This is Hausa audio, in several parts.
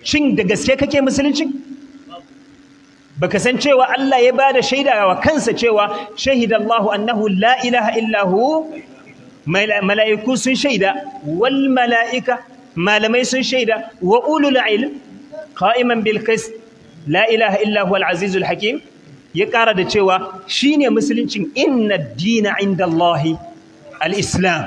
shin da gaske kake musulunci baka san cewa Allah ya bada shaida wa kansa cewa shahidallahu annahu la ilaha illa hu mala'iku sun shaida wal mala'ika malamai sun shaida wa ulul ilm qa'iman bil qist la ilaha illa huwa al azizul hakim ya ƙara da cewa shine musuluncin inna dina inda Allahi al-islam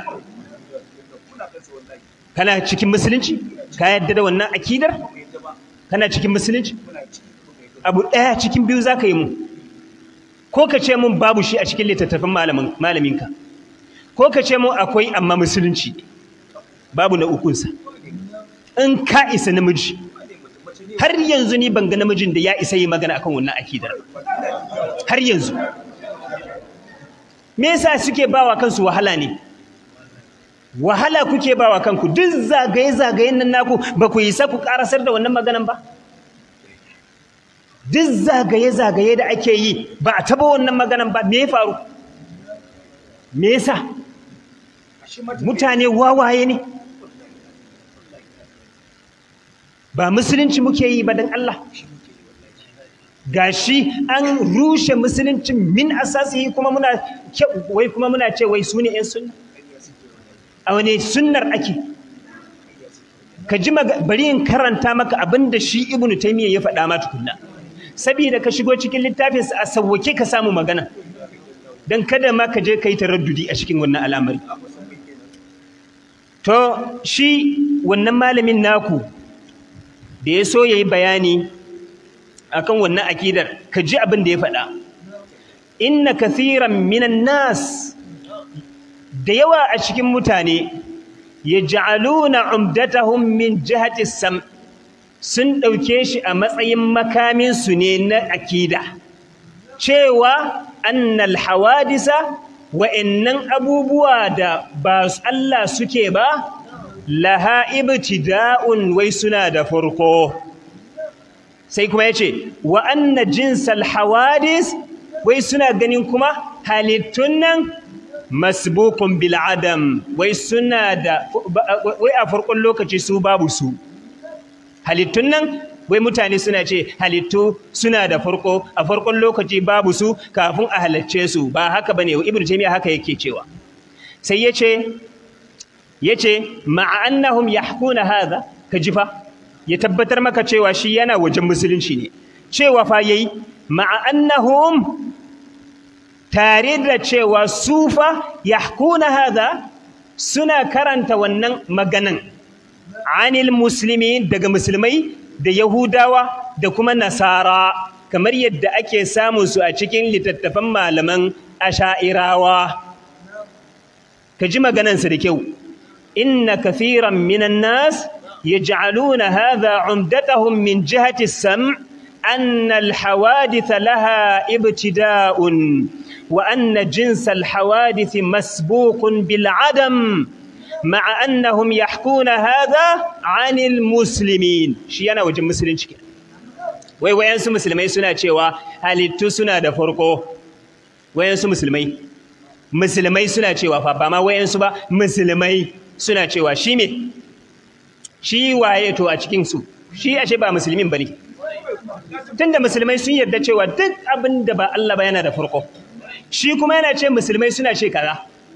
kana cikin musulunci ka yadda da wannan akidar kana cikin musulunci abu ɗaya cikin biyu za ka yi mu ko ka ce mun babu shi a cikin littattafin malaminka ko ka ce mun akwai amma musulunci babu na ukunsa in ka isa namiji har yanzu ni ban ga namijin da ya isa yi magana akan wannan akidar har yanzu me yasa suke bawa kansu wahala ne wahala kuke bawa kanku duk zagaye zagayen nan naku ba ku isa ku karasar da wannan maganan ba duk zagaye zagaye da ake yi ba a taba wannan maganan ba me ya faru me yasa mutane wawaye ne ba musulunci muke yi ba dan Allah gashi an rushe musulunci min asasihi kuma muna wai kuma muna ce wai su ne ƴan sunna a wani sunnar ake ka ji bari in karanta maka abin da shi ibnu taymiyyah ya faɗa ma tukunna saboda ka shigo cikin littafinsa a sawwake ka samu magana dan kada ma ka je kai taraddudi a cikin wannan al'amari to shi wannan malamin naku da ya so yayi bayani akan wannan akidar ka ji abin da ya faɗa inna kathiran minan nas da yawa a cikin mutane yaj'aluna umdatahum min jihati sam sun ɗauke shi a matsayin makamin su ne na akida cewa annal hawadisa wa'annan abubuwa da ba Allah suke ba laha ibtida'un wai suna da farko sai kuma yace wa anna jinsal hawadis wai suna ganin kuma halittun nan masbukun bil adam wai suna da wai a farkon lokaci su babu su halittun nan wai mutane suna ce halittu suna da farko a farkon lokaci babu su kafin a halacce su ba haka bane ibnu taymiya haka yake cewa sai yace yace ma'a annahum yahkuna hadha kajifa ya tabbatar maka cewa shi yana wajen musulunci ne cewa fa yayi ma'a annahum tare da cewa sufa yahkuna hadha suna karanta wannan maganan anil muslimi daga musulmai da yahudawa da kuma nasara kamar yadda ake samu su a cikin littattafan malaman asha'irawa ka ji maganansa da kyau inna kathiran minan nas yaj'aluna hadha umdatahum min jihati as-sam' أن الحوادث لها ابتداء وأن جنس الحوادث مسبوق بالعدم مع أنهم يحكون هذا عن المسلمين شيانا وجه مسلمين شكرا wai wayansu musulmai suna cewa halittu suna da farko wayansu musulmai musulmai suna cewa fa ba ma wayansu ba musulmai suna cewa shi me shi waye to a cikin su shi ashe ba musulmin bane tunda musulmai sun yarda cewa duk abin da ba Allah ba yana da farko shi kuma yana ce musulmai suna ce kaza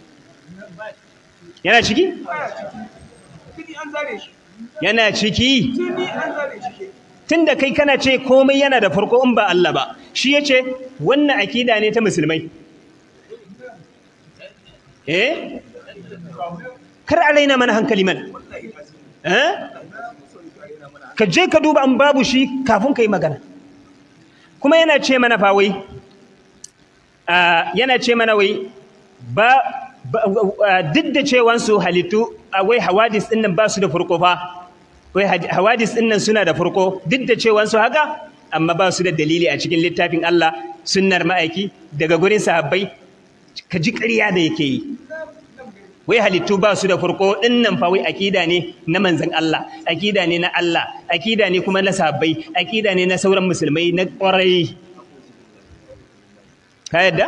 yana ciki yana ciki tunda kai kana ce komai yana da farko in ba Allah ba shi yace wannan akida ne ta musulmai eh kar a raina mana hankali man eh ka je ka duba an babu shi kafin ka yi magana kuma yana ce mana fa wai yana ce mana wai ba duk da cewansu halittu wai hawadis ɗin nan ba su da farko fa wai hawadis ɗin nan suna da farko duk da cewansu haka amma ba su da dalili a cikin littafin Allah sunnar ma'aiki daga gurin sahabbai ka ji ƙarya da yake yi wai halittu ba su da farko dinnan fa wai akida ne na manzon Allah akida ne na Allah akida ne kuma na sahabbai akida ne na sauran musulmai na ƙwarai ka yadda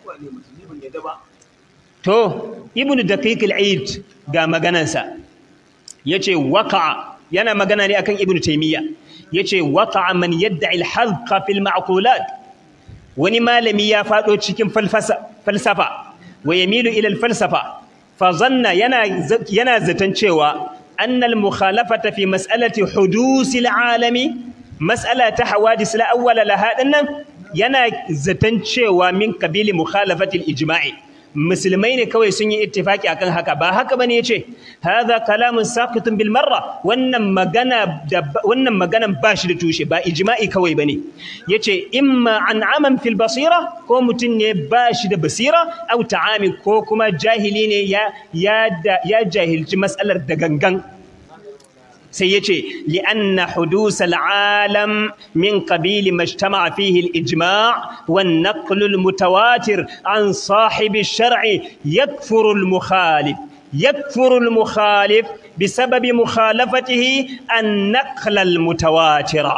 to ibnu daqiq al-aid ga maganansa yace waqa'a yana magana ne akan ibnu taymiya yace waqa'a man yad'i al-hadqa fil ma'qulat wani malami ya fado cikin falsafa wa yamilu ila al-falsafa fa zanna yana yana zaton cewa annal mukhalafata fi mas'alati hudusil alami mas'ala ta hawadis la awwala laha dinnan yana zaton cewa min kabili mukhalafatil ijma'i musulmai ne kawai sun yi ittifaki akan haka ba haka bane yace hadha kalamun saqitun bil marra wannan magana da wannan maganan ba shi da tushe ba ijma'i kawai bane yace imma an aman fil basira ko mutun ne ba shi da basira au ta'ami ko kuma jahili ne ya ya jahilci mas'alar da gangan sai yace li'anna hudus al'alam min qabili majtama'a fihi al-ijma' wan naql al-mutawatir an sahib ash-shar'i yakfuru al-mukhalif yakfuru al-mukhalif بسبب مخالفته النقل المتواتر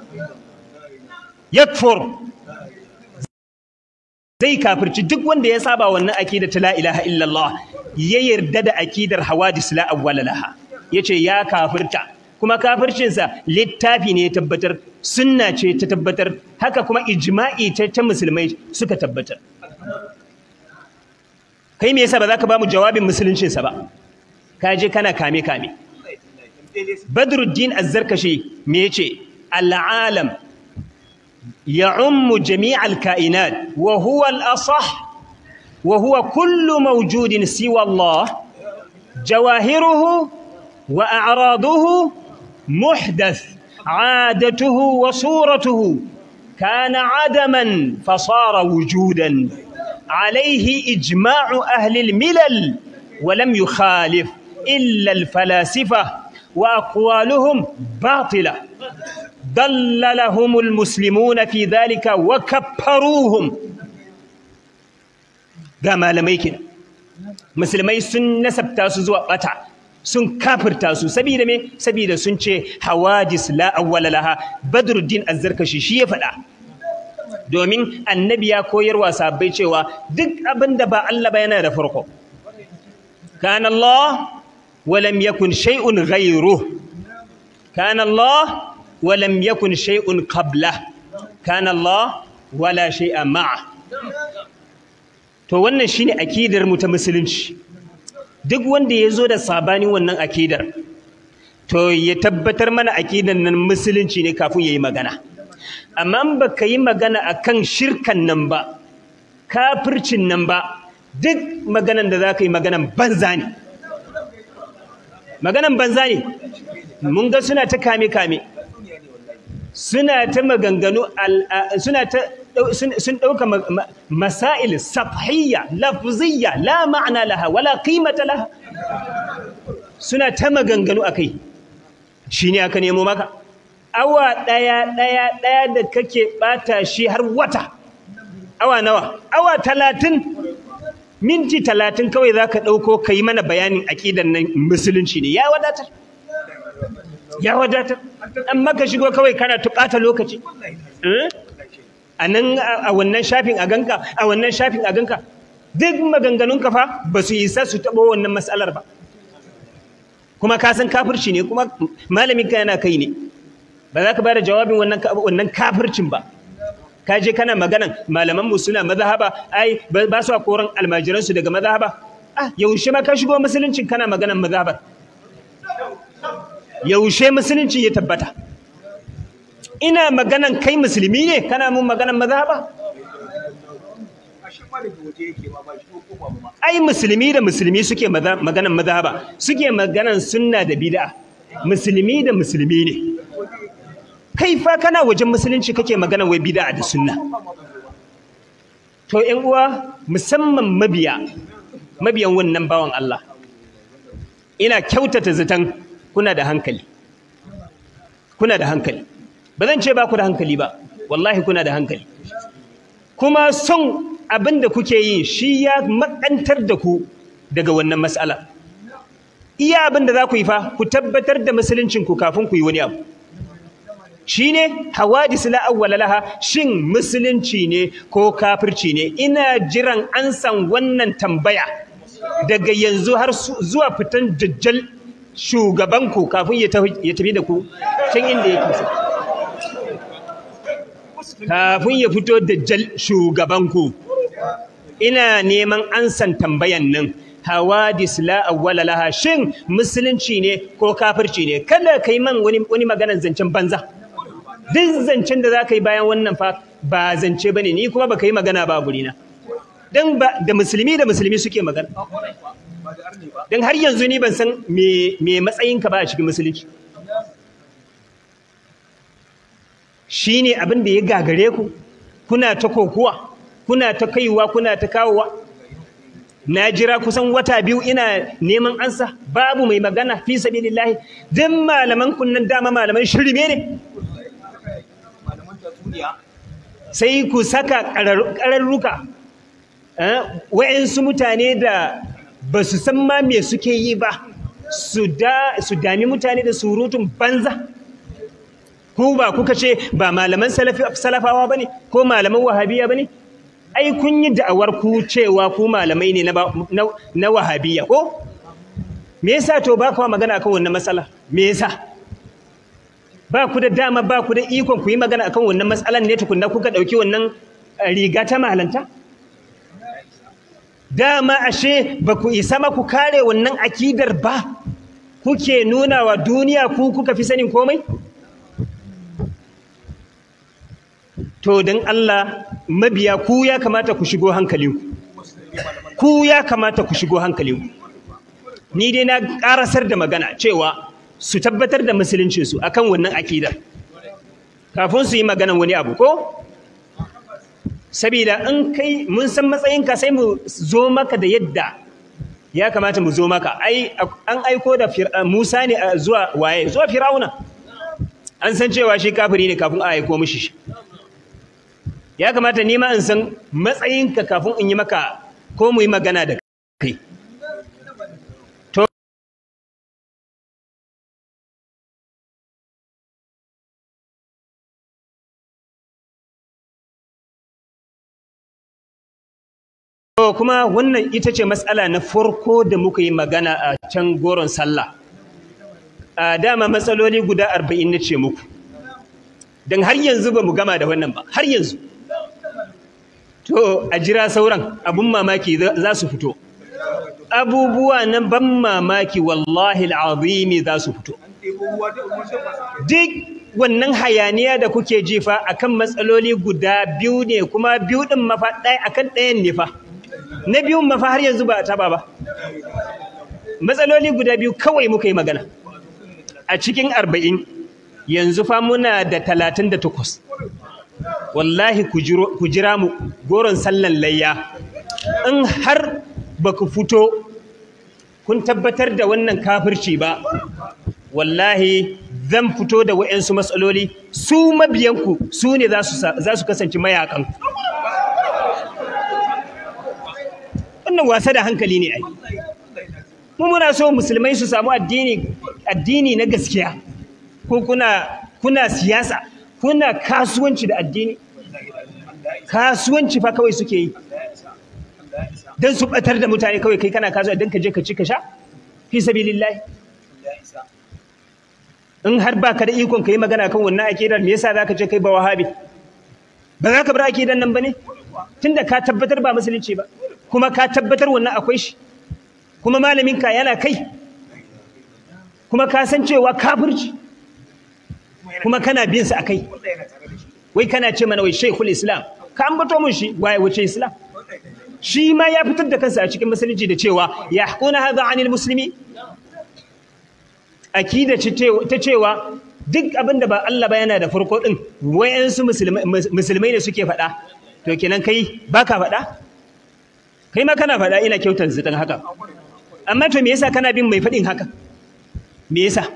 يكفر zai kafirci duk wanda ya saba wannan akida ta la ilaha illallah ya yarda da akidar hawadis la awwala laha yace ya kafirta kuma kafircinsa littafi ne ya tabbatar sunna ce ta tabbatar haka kuma ijma'i ta ta musulmai suka tabbatar kai me yasa ba za ka ba mu jawabin musuluncinsa ba ka je kana kame kame badruddin azzarkashi me yace al'alam يعم جميع الكائنات وهو الأصح وهو كل موجود سوى الله جواهره وأعراضه محدث عادته وصورته كان عدما فصار وجودا عليه إجماع أهل الملل ولم يخالف إلا الفلاسفة وأقوالهم باطلة ضللهم المسلمون في ذلك وكفروهم ga malamai kenan musulmai sun nasabta su zuwa bata sun kafirta su saboda me saboda sun ce hawadis la awwala laha badruddin azzarkashi shi ya faɗa domin annabi ya koyarwa sabbai cewa duk abin da ba Allah ba yana da farko kana Allah wa lam yakun shay'un ghayruhu kana Allah ولم يكن شيء قبله كان الله ولا شيء معه to wannan shine akidar mu ta musulunci duk wanda yazo da sabanin wannan akidar to ya tabbatar mana akidar nan musulunci ne kafin yayi magana amma baka yi magana akan shirkan nan ba kafircin nan ba duk maganan da zaka yi maganan banza ne maganan banza ne mun ga suna ta kame kame suna ta maganganu suna ta sun dauka masail safhiyya lafziyya la ma'na laha wala qimata laha suna ta maganganu akai shine aka nemo maka awa daya daya daya da kake bata shi har wata awa nawa awa 30 minti 30 kawai zaka dauko kai mana bayanin aqidan nan musulunci ne ya wadatar ya wadatar amma ka shigo kawai kana tuƙata lokaci a nan a wannan shafin a ganka a wannan shafin a ganka duk maganganun ka fa ba su isa su taɓo wannan matsalar ba kuma ka san kafirci ne kuma malamin ka yana kai ne ba za ka ba da jawabin wannan wannan kafircin ba ka je kana maganan malaman mu suna mazhaba ai ba su koran almajiransu daga mazhaba ah yaushe ma ka shigo musuluncin kana maganan mazhabar yaushe musulunci ya tabbata ina maganan kai musulmi ne kana mun maganan mazhaba ai musulmi da musulmi suke maganan mazhaba suke maganan sunna da bid'a musulmi da musulmi ne kai fa kana wajen musulunci kake maganan wai bid'a da sunna to ƴan uwa musamman mabiya mabiyan wannan bawan Allah ina kyautata zaton kuna da hankali kuna da hankali ba zan ce ba ku da hankali ba wallahi kuna da hankali kuma son abin da kuke yi shi ya makantar da ku daga wannan mas'ala iya abin da za ku yi fa ku tabbatar da musuluncinku kafin ku yi wani abu shine hawadis la awwala laha shin musulunci ne ko kafirci ne ina jiran an san wannan tambaya daga yanzu har zuwa fitan dajjal shugabanku kafin ya tafi da ku can inda yake so kafin ya fito da jal shugabanku ina neman ansan tambayan nan hawadis la awwala laha shin musulunci ne ko kafirci ne kada kai man wani wani maganar zancen banza duk zancen da zaka yi bayan wannan fa ba zance bane ni kuma baka yi magana ba gurina dan ba da musulmi da musulmi suke magana dan har yanzu ni ban san me me matsayinka ba a cikin musulunci shine abin da ya gagare ku kuna ta kokuwa kuna ta kaiwa kuna ta kawowa na jira kusan wata biyu ina neman ansa babu mai magana fi sabilillahi dan malaman kunnan dama malaman shirme ne sai ku saka ƙararruka wa'yansu mutane da ba su san ma me suke yi ba su dami mutane da surutun banza ku ba kuka ce ba malaman salafawa ba ne ko malaman wahabiya ba ne ai kun yi da'awar ku cewa ku malamai ne na wahabiya ko me yasa to ba kawo magana akan wannan matsala me yasa ba ku da dama ba ku da ikon ku yi magana akan wannan matsalan ne tukunna kuka ɗauki wannan riga ta malanta dama ashe ba ku isa ma ku kare wannan akidar ba kuke nuna wa duniya ku kuka fi sanin komai to don Allah mabiya ku ya kamata ku shigo hankalinku ku ya kamata ku shigo hankalinku ni dai na karasar da magana cewa su tabbatar da musuluncinsu akan wannan akidar kafin su yi maganan wani abu ko sabida in kai mun san matsayinka sai mu zo maka da yadda ya kamata mu zo maka ai an aiko da Musa ne zuwa waye zuwa Firauna an san cewa shi kafiri ne kafin a aiko mishi shi ya kamata ni ma in san matsayinka kafin in yi maka ko mu yi magana da kai to kuma wannan ita ce matsala na farko da muka yi magana a can goron sallah a dama matsaloli guda arba'in na ce muku don har yanzu ba mu gama da wannan ba har yanzu to a jira sauran abun mamaki za su fito abubuwa na ban mamaki wallahi al'azimi za su fito duk wannan hayaniya da kuke jifa akan matsaloli guda biyu ne kuma biyu din mafa ɗaya akan ɗayan ne fa na biyun mafa har yanzu ba a taba ba matsaloli guda biyu kawai muka yi magana a cikin arba'in yanzu fa muna da talatin da takwas wallahi ku jira mu goron sallan layya in har ba ku fito kun tabbatar da wannan kafirci ba wallahi zan fito da wa'yansu matsaloli su mabiyanku su ne za su kasance mayakan wannan wasa da hankali ne ai mu muna so musulmai su samu addini addini na gaskiya ko kuna kuna siyasa kuna kasuwanci da addini kasuwanci fa kawai suke yi don su batar da mutane kawai kai kana kasuwa don ka je ka ci ka sha fi sabilillahi in har ba ka da ikon ka yi magana kan wannan akidar me yasa zaka ce kai ba wahabi ba za ka bar akidar nan ba ne tunda ka tabbatar ba musulunci ba kuma ka tabbatar wannan akwai shi kuma malamin ka yana kai kuma ka san cewa kafirci kuma kana bin sa akai wai kana ce mana wai shaykhul islam ka ambato mun shi waye wace islam shi ma ya fitar da kansa a cikin musulunci da cewa yahquna hadha anil muslimi akida ta cewa duk abin da ba Allah ba yana da farko din wayansu musulmai ne suke faɗa to kenan kai baka faɗa kai ma kana faɗa ina kyautar zidan haka amma to me yasa kana bin mai faɗin haka me yasa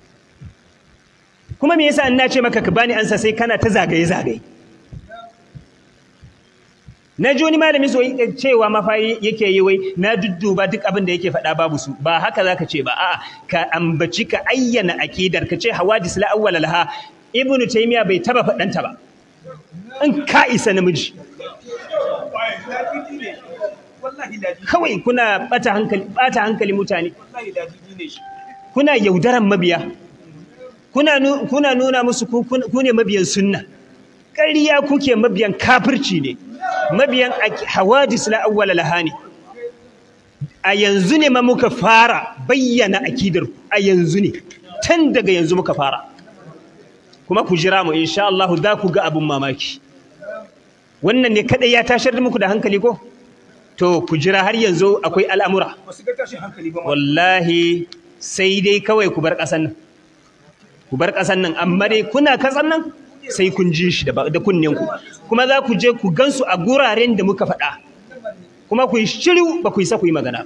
kuma me yasa in na ce maka ka bani ansa sai kana ta zagaye zagaye na ji wani malami so cewa mafari yake yi wai na dudduba duk abin da yake faɗa babu su ba haka zaka ce ba a'a ka ambaci ka ayyana aqidar ka ce hawadis la awwala laha ibnu taymiya bai taba faɗanta ba in ka isa namiji kawai kuna bata hankali bata hankali mutane kuna yaudaran mabiya kuna kuna nuna musu ku ne mabiyan sunna ƙarya kuke mabiyan kafirci ne mabiyan hawadis la awwala laha ne a yanzu ne ma muka fara bayyana akidar a yanzu ne tun daga yanzu muka fara kuma ku jira mu insha Allah za ku ga abin mamaki wannan ne kadai ya tashar da muku da hankali ko to ku jira har yanzu akwai al'amura wallahi sai dai kawai ku bar ƙasan nan ku bar ƙasan nan amma dai kuna ƙasan nan sai kun ji shi da kunnen ku kuma za ku je ku gansu a guraren da muka faɗa kuma ku yi shiru ba ku yi sa ku yi magana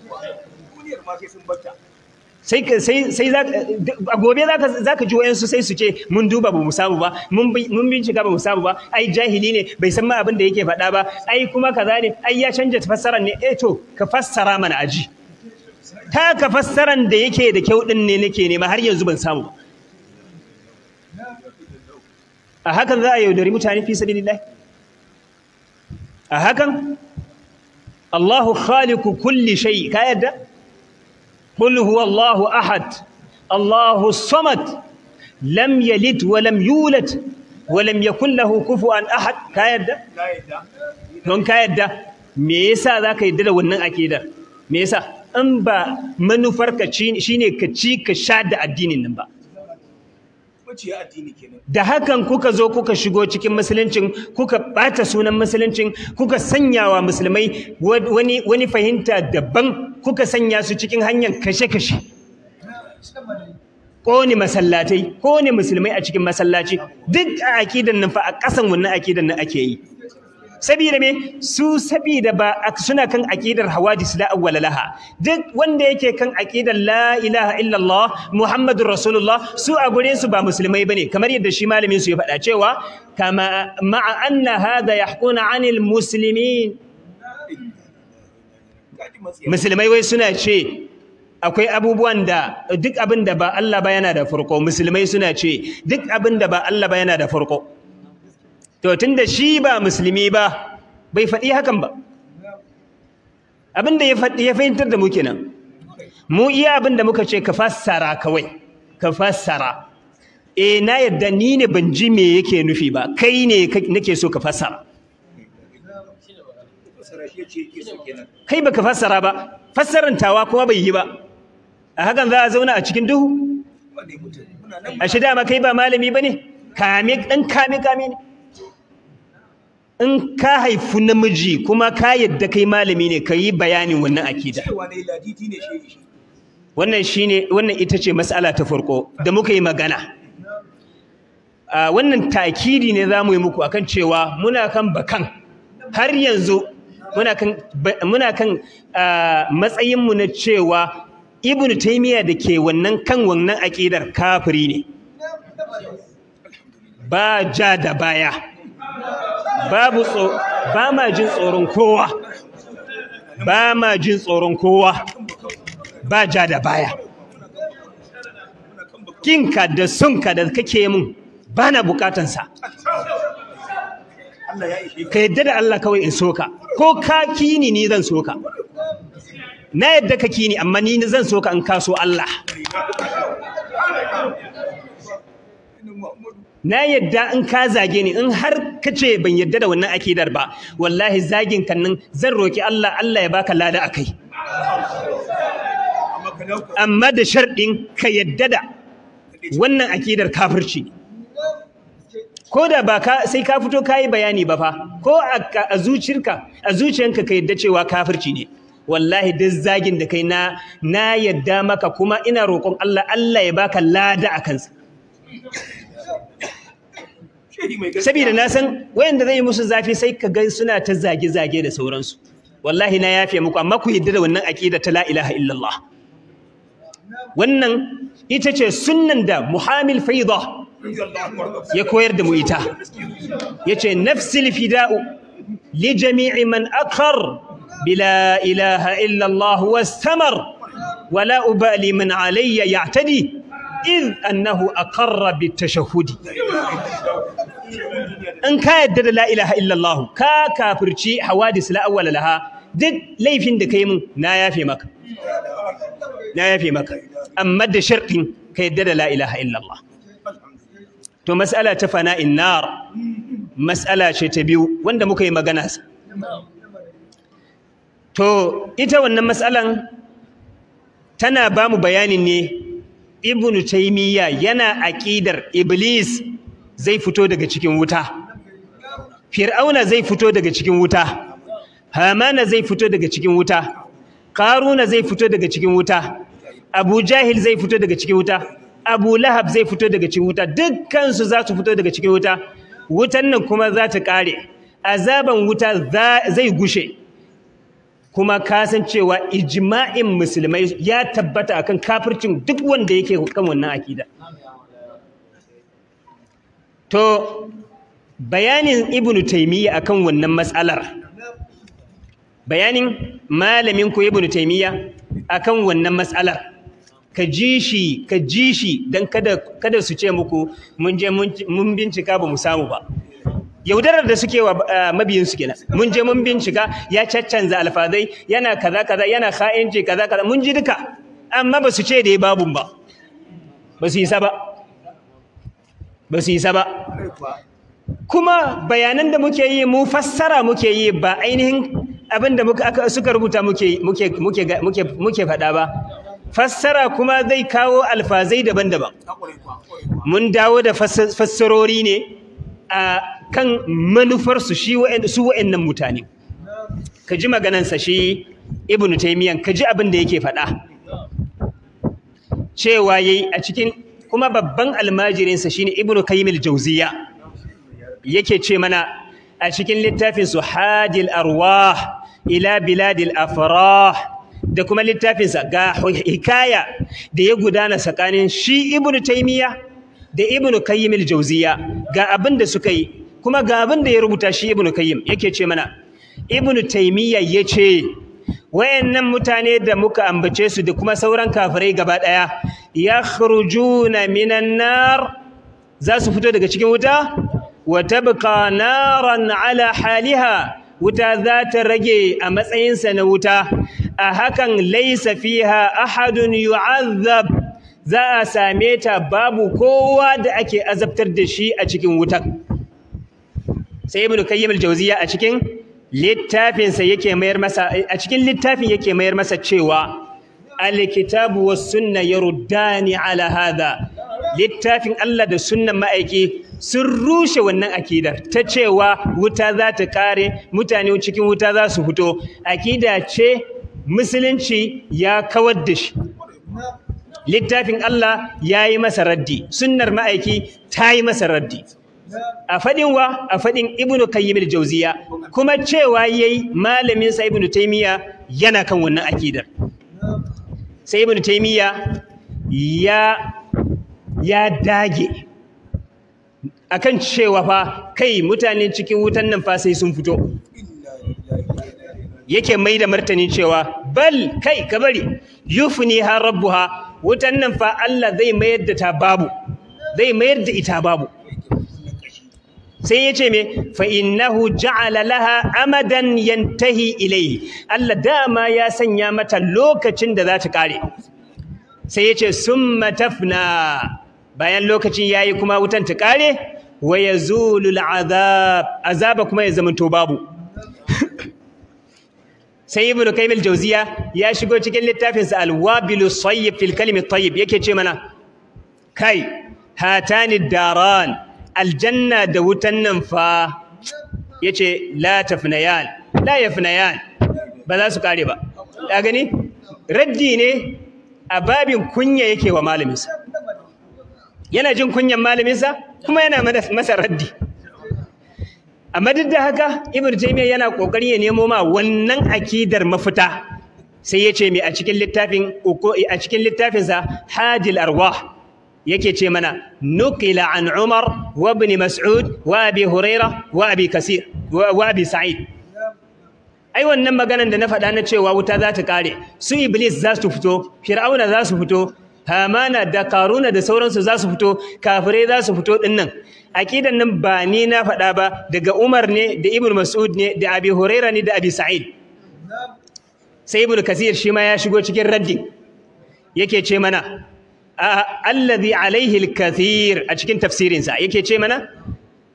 sai sai sai a gobe za ka ji wayansu sai su ce mun duba ba mu samu ba mun bincika ba mu samu ba ai jahili ne bai san ma abin da yake faɗa ba ai kuma kaza ne ai ya canja fassarar ne eh to ka fassara mana aji ta ka fassaran da yake da kyau din ne nake nema har yanzu ban samu ba a hakan za a yaudari mutane fi sabilillah a hakan Allahu khaliqu kulli shay ka yadda qul huwa Allahu ahad Allahu samad lam yalid wa lam yulad wa lam yakul lahu kufuwan ahad ka yadda don ka yadda me yasa zaka yadda da wannan akidar me yasa in ba manufarka shine ka ci ka sha da addinin nan ba da hakan kuka zo kuka shigo cikin musuluncin kuka bata sunan musuluncin kuka sanyawa musulmai wani wani fahimta daban kuka sanya su cikin hanyar kashe-kashe kone masallatai kone musulmai a cikin masallaci duk a akidan nan fa a ƙasan wannan akidan nan ake yi sabida me su sabida ba suna kan aqidar hawadis la awwala laha duk wanda yake kan aqidar la ilaha illallah muhammadur rasulullah su a gurin su ba musulmai bane kamar yadda shi malamin su ya faɗa cewa kama ma'a anna hadha yahquna 'anil muslimin musulmai wai suna ce akwai abubuwan da duk abin da ba Allah ba yana da farko musulmai suna ce duk abin da ba Allah ba yana da farko to tunda shi ba musulmi ba bai faɗi hakan ba abin da ya faɗi ya fahimtar da mu kenan mu iya abin da muka ce ka fassara kawai ka fassara eh na yadda ni ne ban ji me yake nufi ba kai ne nake so ka fassara kai baka fassara ba fassarantawa kuma bai yi ba a hakan za a zauna a cikin duhu a shi dama kai ba malami ba ne kame ɗan kame kame ne in ka haifu namiji kuma ka yadda kai malami ne ka yi bayanin wannan akida wannan shine wannan ita ce mas'ala ta farko da muka yi magana wannan takidi ne za mu yi muku akan cewa muna kan bakan har yanzu muna kan muna kan matsayinmu na cewa ibnu taymiya da ke wannan kan wannan aƙidar kafiri ne ba ja da baya babu tso ba ma jin tsoron kowa ba ma jin tsoron kowa ba ja da baya kinka da sunka da kake mun ba na bukatansa ka yadda da Allah kawai in soka ko ka kini ni zan soka na yadda ka kini amma ni zan soka in kaso Allah na yadda in ka zage ni in har ka ce ban yadda da wannan akidar ba wallahi zagin kan nan zan roki Allah Allah ya baka lada akai amma da sharɗin ka yadda da wannan akidar kafirci ko da ba ka sai ka fito ka yi bayani ba fa ko a zuciyarka a zuciyanka ka yadda cewa kafirci ne wallahi duk zagin da kai na na yadda maka kuma ina roƙon Allah Allah ya baka lada a kansa saboda na san wayanda zai yi musu zafi sai ka ga suna ta zage-zage da sauransu wallahi na yafe muku amma ku yadda da wannan aqida ta la ilaha illallah wannan ita ce sunnan da muhamil faida ya koyar da mu ita yace nafsil fida'u li jami'i man akar bila ilaha illa Allah wastamar wala ubali man alayya ya'tadi id annahu aqarra bitashahhudi in ka yadda da la ilaha illa Allah ka kafirci hawadis la awwala laha duk laifin da kai mun na yafe maka na yafe maka amma da sharɗin ka yadda da la ilaha illa Allah to mas'ala ta fana'in nar mas'ala ce ta biyu wanda muka yi magana sa to ita wannan mas'alan tana ba mu bayanin ne ibnu taymiya yana aqidar iblis zai fito daga cikin wuta fir'auna zai fito daga cikin wuta hamana zai fito daga cikin wuta qaruna zai fito daga cikin wuta abu jahil zai fito daga cikin wuta abu lahab zai fito daga cikin wuta dukkan su za su fito daga cikin wuta wutan nan kuma za ta kare azaban wuta zai gushe kuma kasancewa ijma'in musulmai ya tabbata akan kafircin duk wanda yake kan wannan akida to bayanin ibnu taymiya akan wannan matsalar bayanin malamin ku ibnu taymiya akan wannan matsalar ka ji shi ka ji shi dan kada kada su ce muku mun je mun bincika ba mu samu ba yaudarar da suke wa mabiyin su kenan mun je mun bincika ya caccanza alfazai yana kaza kaza yana kha'inci kaza kaza mun ji duka amma ba su ce da babun ba ba su yi sa ba ba su yi sa ba kuma bayanan da muke yi mu fassara muke yi ba ainihin abin da suka rubuta muke muke muke muke muke faɗa ba fassara kuma zai kawo alfazai daban-daban mun dawo da fassarori ne a kan manufarsu shi su wa'annan mutane ka ji maganansa shi ibnu taymiyan ka ji abin da yake faɗa cewa yayi a cikin kuma babban almajirinsa shine ibnu qayyim al-jawziya yake ce mana a cikin littafin su hadil arwah ila biladil afrah da kuma littafinsa ga hikaya da ya gudana tsakanin shi ibnu taymiya da ibnu qayyim al-jawziya ga abin da suka yi kuma ga abin da ya rubuta shi ibnu qayyim yake ce mana ibnu taymiya yace wayannan mutane da muka ambace su da kuma sauran kafirai gaba daya yakhrujuna minan nar za su fito daga cikin wuta wa tabqa naran ala haliha wuta za ta rage a matsayinsa na wuta a hakan laisa fiha ahadun yu'azzab za a same ta babu kowa da ake azabtar da shi a cikin wutan sai ibnu kayyim al-jawziya a cikin littafin sa yake mayar masa a cikin littafin yake mayar masa cewa al-kitabu was sunna yaruddani ala hadha littafin Allah da sunnan ma'aiki sun rushe wannan akidar ta cewa wuta za ta kare mutane cikin wuta za su fito akida ce musulunci ya kawar da shi littafin Allah ya yi masa raddi sunnar ma'aiki ta yi masa raddi a faɗin wa a faɗin ibnu kayyim al-jawziya kuma cewa yayi malamin sa ibnu taymiya yana kan wannan akidar sai ibnu taymiya ya ya dage akan cewa fa kai mutane cikin wutan nan fa sai sun fito yake mai da martani cewa bal kai ka bari yufni ha rabbuha wutan nan fa Allah zai mayar da ta babu zai mayar da ita babu sai yace me fa innahu ja'ala laha amadan yantahi ilayhi Allah dama ya sanya mata lokacin da za ta kare sai yace summa tafna bayan lokacin yayi kuma wutan ta kare wa yazulul azab azaba kuma ya zamanto babu sai ibnu kayyim al-jawziya ya shigo cikin littafin sa al-wabil sayyib fil kalim at-tayyib yake ce mana kai hatani daran aljanna da wutan nan fa yace la tafnayan la yafnayan ba za su kare ba ka gani raddi ne a babin kunya yake wa malaminsa yana jin kunyan malaminsa kuma yana masa raddi amma duk da haka ibnu taymiya yana kokari ya nemo ma wannan akidar mafita sai ya ce me a cikin littafin a cikin littafin sa hadil arwah yake ce mana nuqila an umar wa ibn mas'ud wa abi huraira wa abi kasir wa abi sa'id ai wannan maganan da na faɗa na cewa wuta za ta kare su iblis za su fito fir'auna za su fito hamana da karuna da sauransu za su fito kafirai za su fito dinnan aqidan nan ba ni na faɗa ba daga Umar ne da Ibn Mas'ud ne da Abi Huraira ne da Abi Sa'id sai Ibn Kasir shi ma ya shigo cikin raddin yake ce mana alladhi alaihi al-kathir a cikin tafsirin sa yake ce mana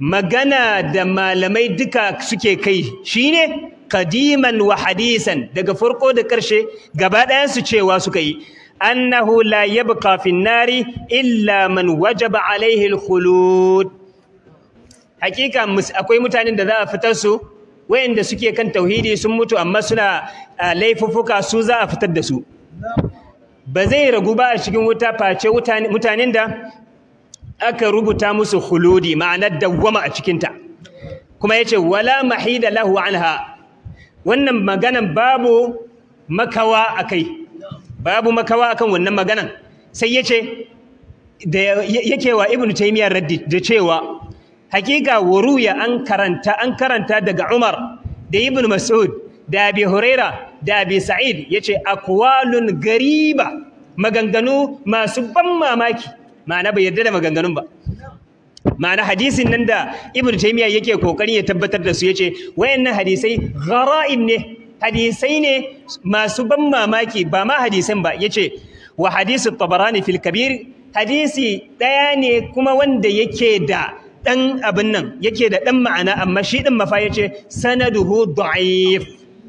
magana da malamai duka suke kai shine kadiman wa hadisan daga farko da ƙarshe gaba ɗayan su cewa suka yi annahu la yabqa fi nari illa man wajaba alaihi al-khulud hakika akwai mutanen da za a fitar su wayanda suke kan tauhidi sun mutu amma suna laifuffuka su za a fitar da su ba zai ragu ba a cikin wuta face mutanen da aka rubuta musu khuludi ma'anar dawwama a cikinta kuma yace wala mahida lahu anha wannan maganan babu makawa akai babu makawa akan wannan maganan sai yace da yake wa ibnu taymiyyah raddi da cewa hakika wuruya an karanta an karanta daga Umar da Ibn Mas'ud da Abi Huraira da Abi Sa'id yace aqwalun gariba maganganu masu ban mamaki ma'ana bai yarda da maganganun ba ma'ana hadisin nan da Ibn Taymiyyah yake kokarin ya tabbatar da su yace wayannan hadisai gharaib ne hadisai ne masu ban mamaki ba ma hadisan ba yace wa hadisu tabarani fil kabir hadisi daya ne kuma wanda yake da dan abin nan yake da dan ma'ana amma shi din mafa yace sanaduhu da'if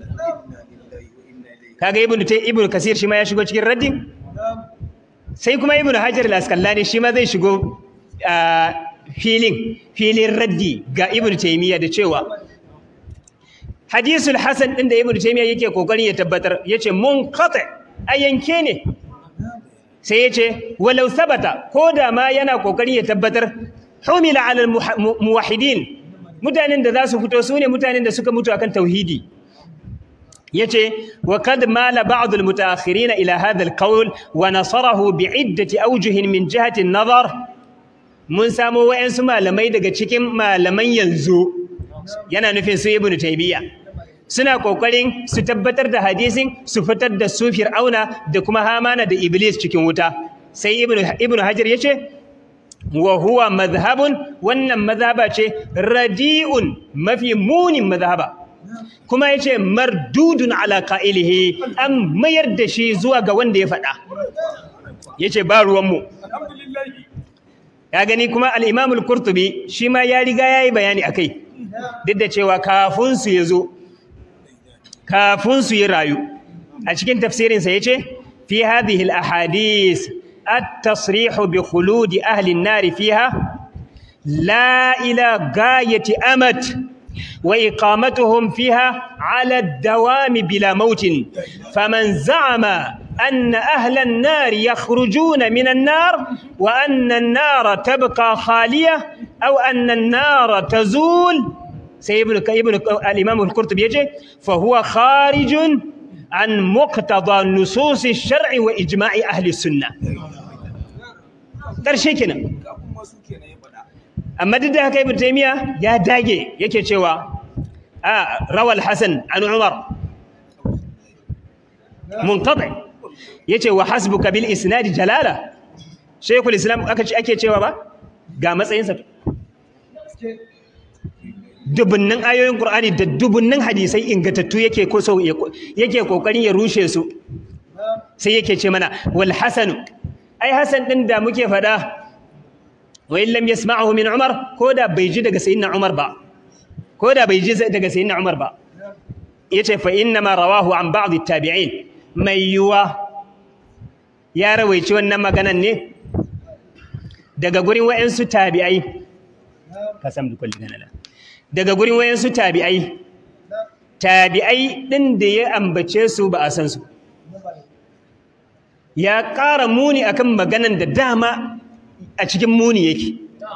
kaga ibnu tay ibnu kasir shi ma ya shigo cikin raddin sai kuma ibnu hajar al-asqalani shi ma zai shigo filin filin raddi ga ibnu taymiya da cewa hadisul hasan din da ibnu taymiya yake kokarin ya tabbatar yace munqati a yanke ne sai yace walau sabata ko da ma yana kokarin ya tabbatar humila ala muwahhidin mutanen da za su fito su ne mutanen da suka mutu akan tauhidi yace wa kad mala ba'd al-mutaakhirin ila hadha al-qawl wa nasarahu bi'iddati awjuh min jihati an-nazar mun samu wayansu malamai daga cikin malaman yanzu yana nufin su ibnu taymiya suna kokarin su tabbatar da hadisin su fitar da su fir'auna da kuma hamana da iblis cikin wuta sai ibnu ibnu hajar yace wa huwa madhhabun wannan madhaba ce radi'un mafi munin madhaba kuma yace mardudun ala qa'ilihi an mayar da shi zuwa ga wanda ya faɗa yace ba ruwan mu ya gani kuma al-Imam al-Qurtubi shi ma ya riga yayi bayani akai duk da cewa kafin su yazo kafin su yi rayu a cikin tafsirin sa yace fi hadhihi al-ahadith at-tasrih bi khulud ahli an-nar fiha la ila gayati amat وإقامتهم فيها على الدوام بلا موت فمن زعم أن أهل النار يخرجون من النار وأن النار تبقى خالية أو أن النار تزول سيبن ابن الإمام القرطبي يجي فهو خارج عن مقتضى نصوص الشرع وإجماع أهل السنة ترشيكنا amma duk da haka ibn taymiya ya dage yake cewa a rawal hasan an umar munqati yace wa hasbuka bil isnad jalala shaykhul islam aka ce ake cewa ba ga matsayinsa dubunnan ayoyin qur'ani da dubunnan hadisai ingatattu yake ko so yake kokarin ya rushe su sai yake ce mana wal hasan ai hasan din da muke fada wa in lam yasma'ahu min Umar ko da bai ji daga sayyidina Umar ba ko da bai ji daga sayyidina Umar ba yace fa inna ma rawahu an ba'd at-tabi'in mai yuwa ya rawaici wannan maganan ne daga gurin wayansu tabi'ai kasam dukul ganala daga gurin wayansu tabi'ai tabi'ai din da ya ambace su ba a san su ya ƙara muni akan maganan da dama a cikin muni yake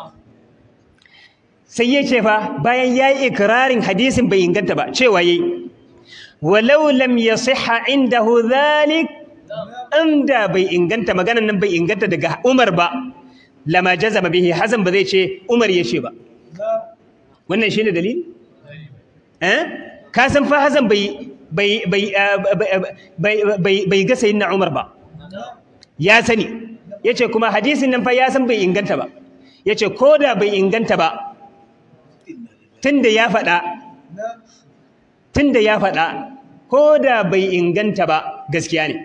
sai ya ce fa bayan ya yi ikirarin hadisin bai inganta ba cewa yayi walau lam yasihha indahu dhalik inda bai inganta maganan nan bai inganta daga Umar ba lama jazama bihi Hazan ba zai ce Umar ya ce ba wannan shine dalili eh ka san fa Hazan bai bai bai bai bai ga sayyidina Umar ba ya sani yace kuma hadisin nan fa ya san bai inganta ba yace ko da bai inganta ba tunda ya faɗa tunda ya faɗa ko da bai inganta ba gaskiya ne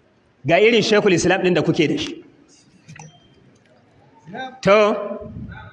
ga irin shekul islam ɗin da kuke da shi to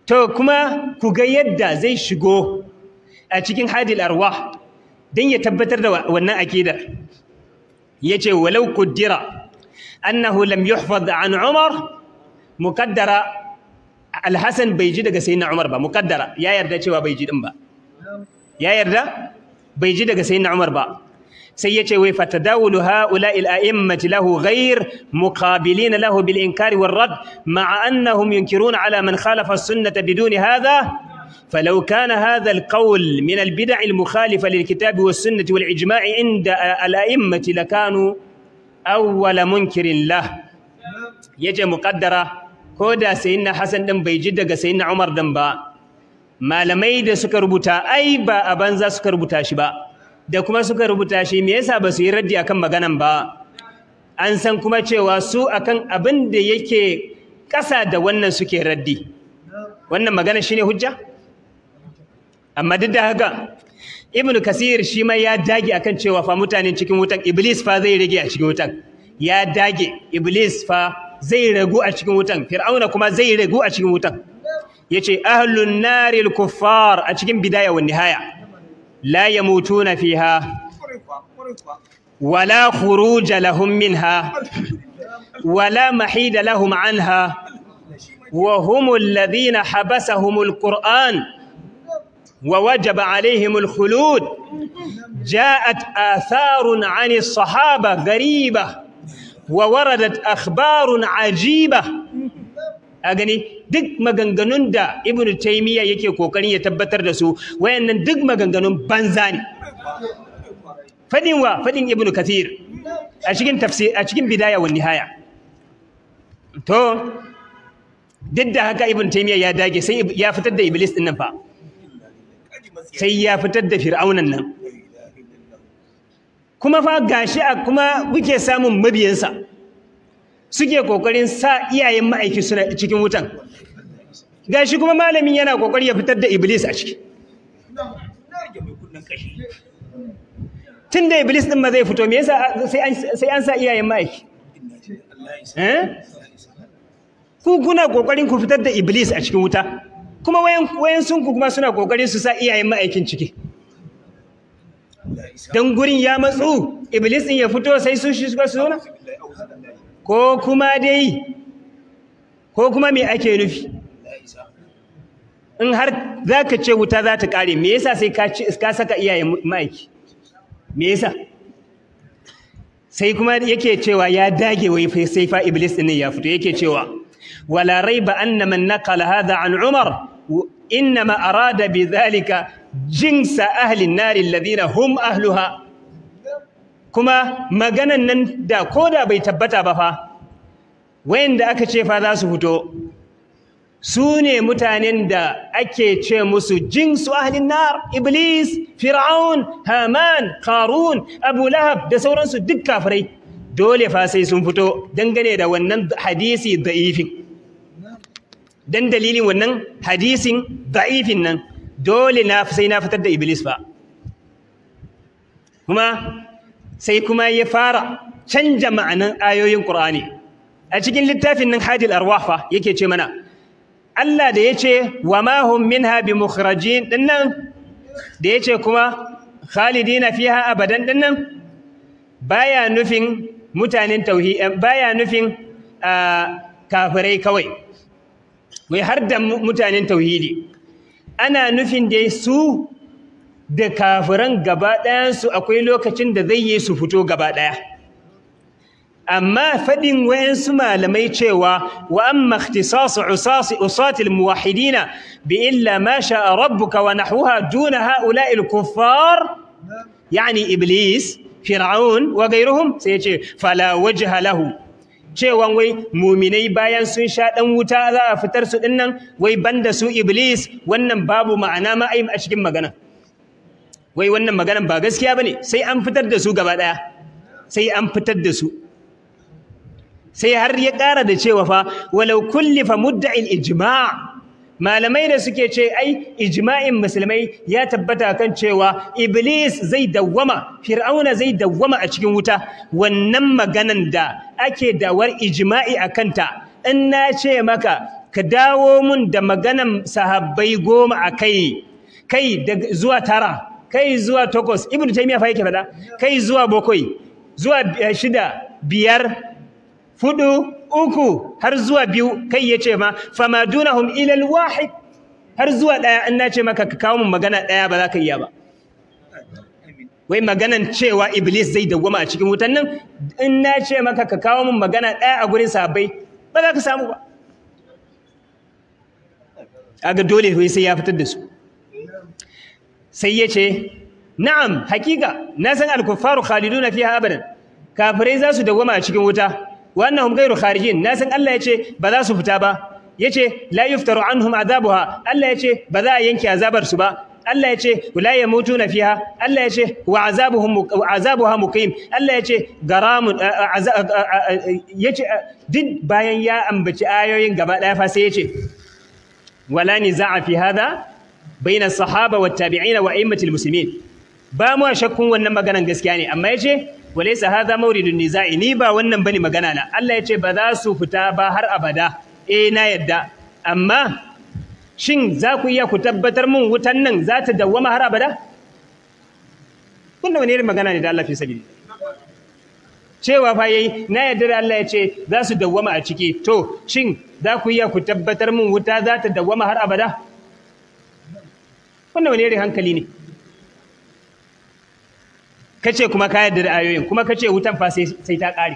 to kuma ku ga yadda zai shigo a cikin hadil arwah don ya tabbatar da wannan akidar yace walau kuddira annahu lam yuhfaz an umar muqaddara alhasan bai ji daga sayyidina umar ba muqaddara ya yarda cewa bai ji din ba ya yarda bai ji daga sayyidina umar ba sai yace wai fatadawulu haula'i al-a'immati lahu ghayr muqabilin lahu bil inkari war rad ma'a annahum yunkiruna ala man khalafa as-sunnah biduni hadha فلو كان هذا القول من البدع المخالفة للكتاب والسنة والإجماع عند الأئمة لكانوا أول منكر له يجي مقدرة كودا سيدنا حسن دم بيجد سيدنا عمر دم با ما لمي da suka rubuta ai ba a banza suka rubuta shi ba da kuma suka rubuta shi me yasa ba su yi raddi akan maganan ba an san kuma cewa su akan abin da yake ƙasa da wannan suke raddi wannan magana shine hujja amma duk da haka ibnu kasir shi ma ya dage akan cewa fa mutanen cikin wutan iblis fa zai rage a cikin wutan ya dage iblis fa zai ragu a cikin wutan fir'auna kuma zai ragu a cikin wutan yace ahlun naril kuffar a cikin bidaya wa nihaya la yamutuna fiha wala khuruj lahum minha wala mahida lahum anha wa humul ladhina habasahumul qur'an ووجب عليهم الخلود جاءت آثار عن الصحابة غريبة ووردت أخبار عجيبة أغني duk maganganun da Ibn Taymiyyah yake kokarin ya tabbatar da su wayannan duk maganganun banza ne fadin wa fadin Ibn Kathir a cikin tafsir a cikin bidaya wa nihaya to duk da haka Ibn Taymiyyah ya dage sai ya fitar da Iblis din nan fa sai ya fitar da fir'aunan nan kuma fa gashi a kuma muke samun mabiyansa suke kokarin sa iyayen ma'aiki suna cikin wutan gashi kuma malamin yana kokari ya fitar da iblis a ciki tun da iblis din ma zai fito me yasa sai an sa iyayen ma'aiki eh ku kuna kokarin ku fitar da iblis a cikin wuta kuma wayan sunku kuma suna kokarin su sa iyayen ma'aikin ciki don gurin ya matsu iblis din ya fito sai su shi suka zauna ko kuma dai ko kuma me ake nufi in har za ka ce wuta za ta kare me yasa sai ka saka iyayen ma'aiki me yasa sai kuma yake cewa ya dage wai sai fa iblis din ya fito yake cewa ولا ريب أن من نقل هذا عن عمر إنما أراد بذلك جنس أهل النار الذين هم أهلها كما مغانا نندا كودا بيتبتا بفا وين دا أكا شيفا ذا سفتو سوني متانين دا أكي مسو جنس أهل النار إبليس فرعون هامان قارون أبو لهب دا سورانسو دك كافري dole fa sai sun fito dangane da wannan hadisi da'ifin dan dalilin wannan hadisin da'ifin nan dole na sai na fitar da iblis ba kuma sai kuma ya fara canja ma'anan ayoyin qur'ani a cikin littafin nan hadil arwah fa yake ce mana Allah da yace wa ma hum minha bimukhrajin dinnan da yace kuma khalidina fiha abadan dinnan baya nufin mutanen tauhid baya nufin kafirai kawai wai har da mutanen tauhidi ana nufin dai su da kafiran gaba ɗayansu akwai lokacin da zai yi su fito gaba ɗaya amma faɗin wayansu malamai cewa wa amma ikhtisasu usasi usatil muwahhidina bi illa ma sha'a rabbuka wa nahwaha duna ha'ula'i al-kuffar yani iblis fir'aun wa gairuhum sai yace fala wajha lahu cewa wai muminai bayan sun sha dan wuta za a fitar su dinnan wai banda su iblis wannan babu ma'ana ma a cikin magana wai wannan maganan ba gaskiya bane sai an fitar da su gaba daya sai an fitar da su sai har ya ƙara da cewa fa walau kullifa mudda'il ijma' malamai da suke ce ai ijma'in musulmai ya tabbata kan cewa iblis zai dawwama fir'auna zai dawwama a cikin wuta wannan maganan da ake dawar ijma'i a kanta in na ce maka ka dawo mun da maganan sahabbai goma a kai kai zuwa tara kai zuwa takwas ibn taymiya fa yake faɗa kai zuwa bakwai zuwa shida biyar fudu uku har zuwa biyu kai yace ma fama dunahum ila alwahid har zuwa daya in nace maka ka kawo mun magana daya ba za ka iya ba wai maganan cewa iblis zai dawwama a cikin wutan nan in nace maka ka kawo mun magana daya a gurin sahabbai ba za ka samu ba aga dole wai sai ya fitar da su sai ya ce na'am hakika na san al-kuffaru khaliduna fiha abadan kafirai za su dawwama a cikin wuta wa annahum ghayru kharijin na san Allah ya ce ba za su fita ba yace la yuftaru anhum azabuha Allah ya ce ba za a yanke azabar su ba Allah ya ce la yamutuna fiha Allah ya ce wa azabuhum azabuha muqim Allah ya ce garamun yace duk bayan ya ambaci ayoyin gaba daya fa sai ya ce wala niza'a fi hadha baina sahaba wa tabi'ina wa a'immatil muslimin ba mu shakkun wannan maganan gaskiya ne amma yace walaysa hadha mawridun niza'i ni ba wannan bane magana na Allah yace ba za su fita ba har abada eh na yadda amma shin za ku iya ku tabbatar mun wutan nan za ta dawwama har abada kun wani irin magana ne da Allah fi sabili cewa fa yayi na yadda da Allah yace za su dawwama a ciki to shin za ku iya ku tabbatar mun wuta za ta dawwama har abada wannan wani irin hankali ne kace kuma ka yarda da ayoyin kuma kace wutan fa sai sai ta kare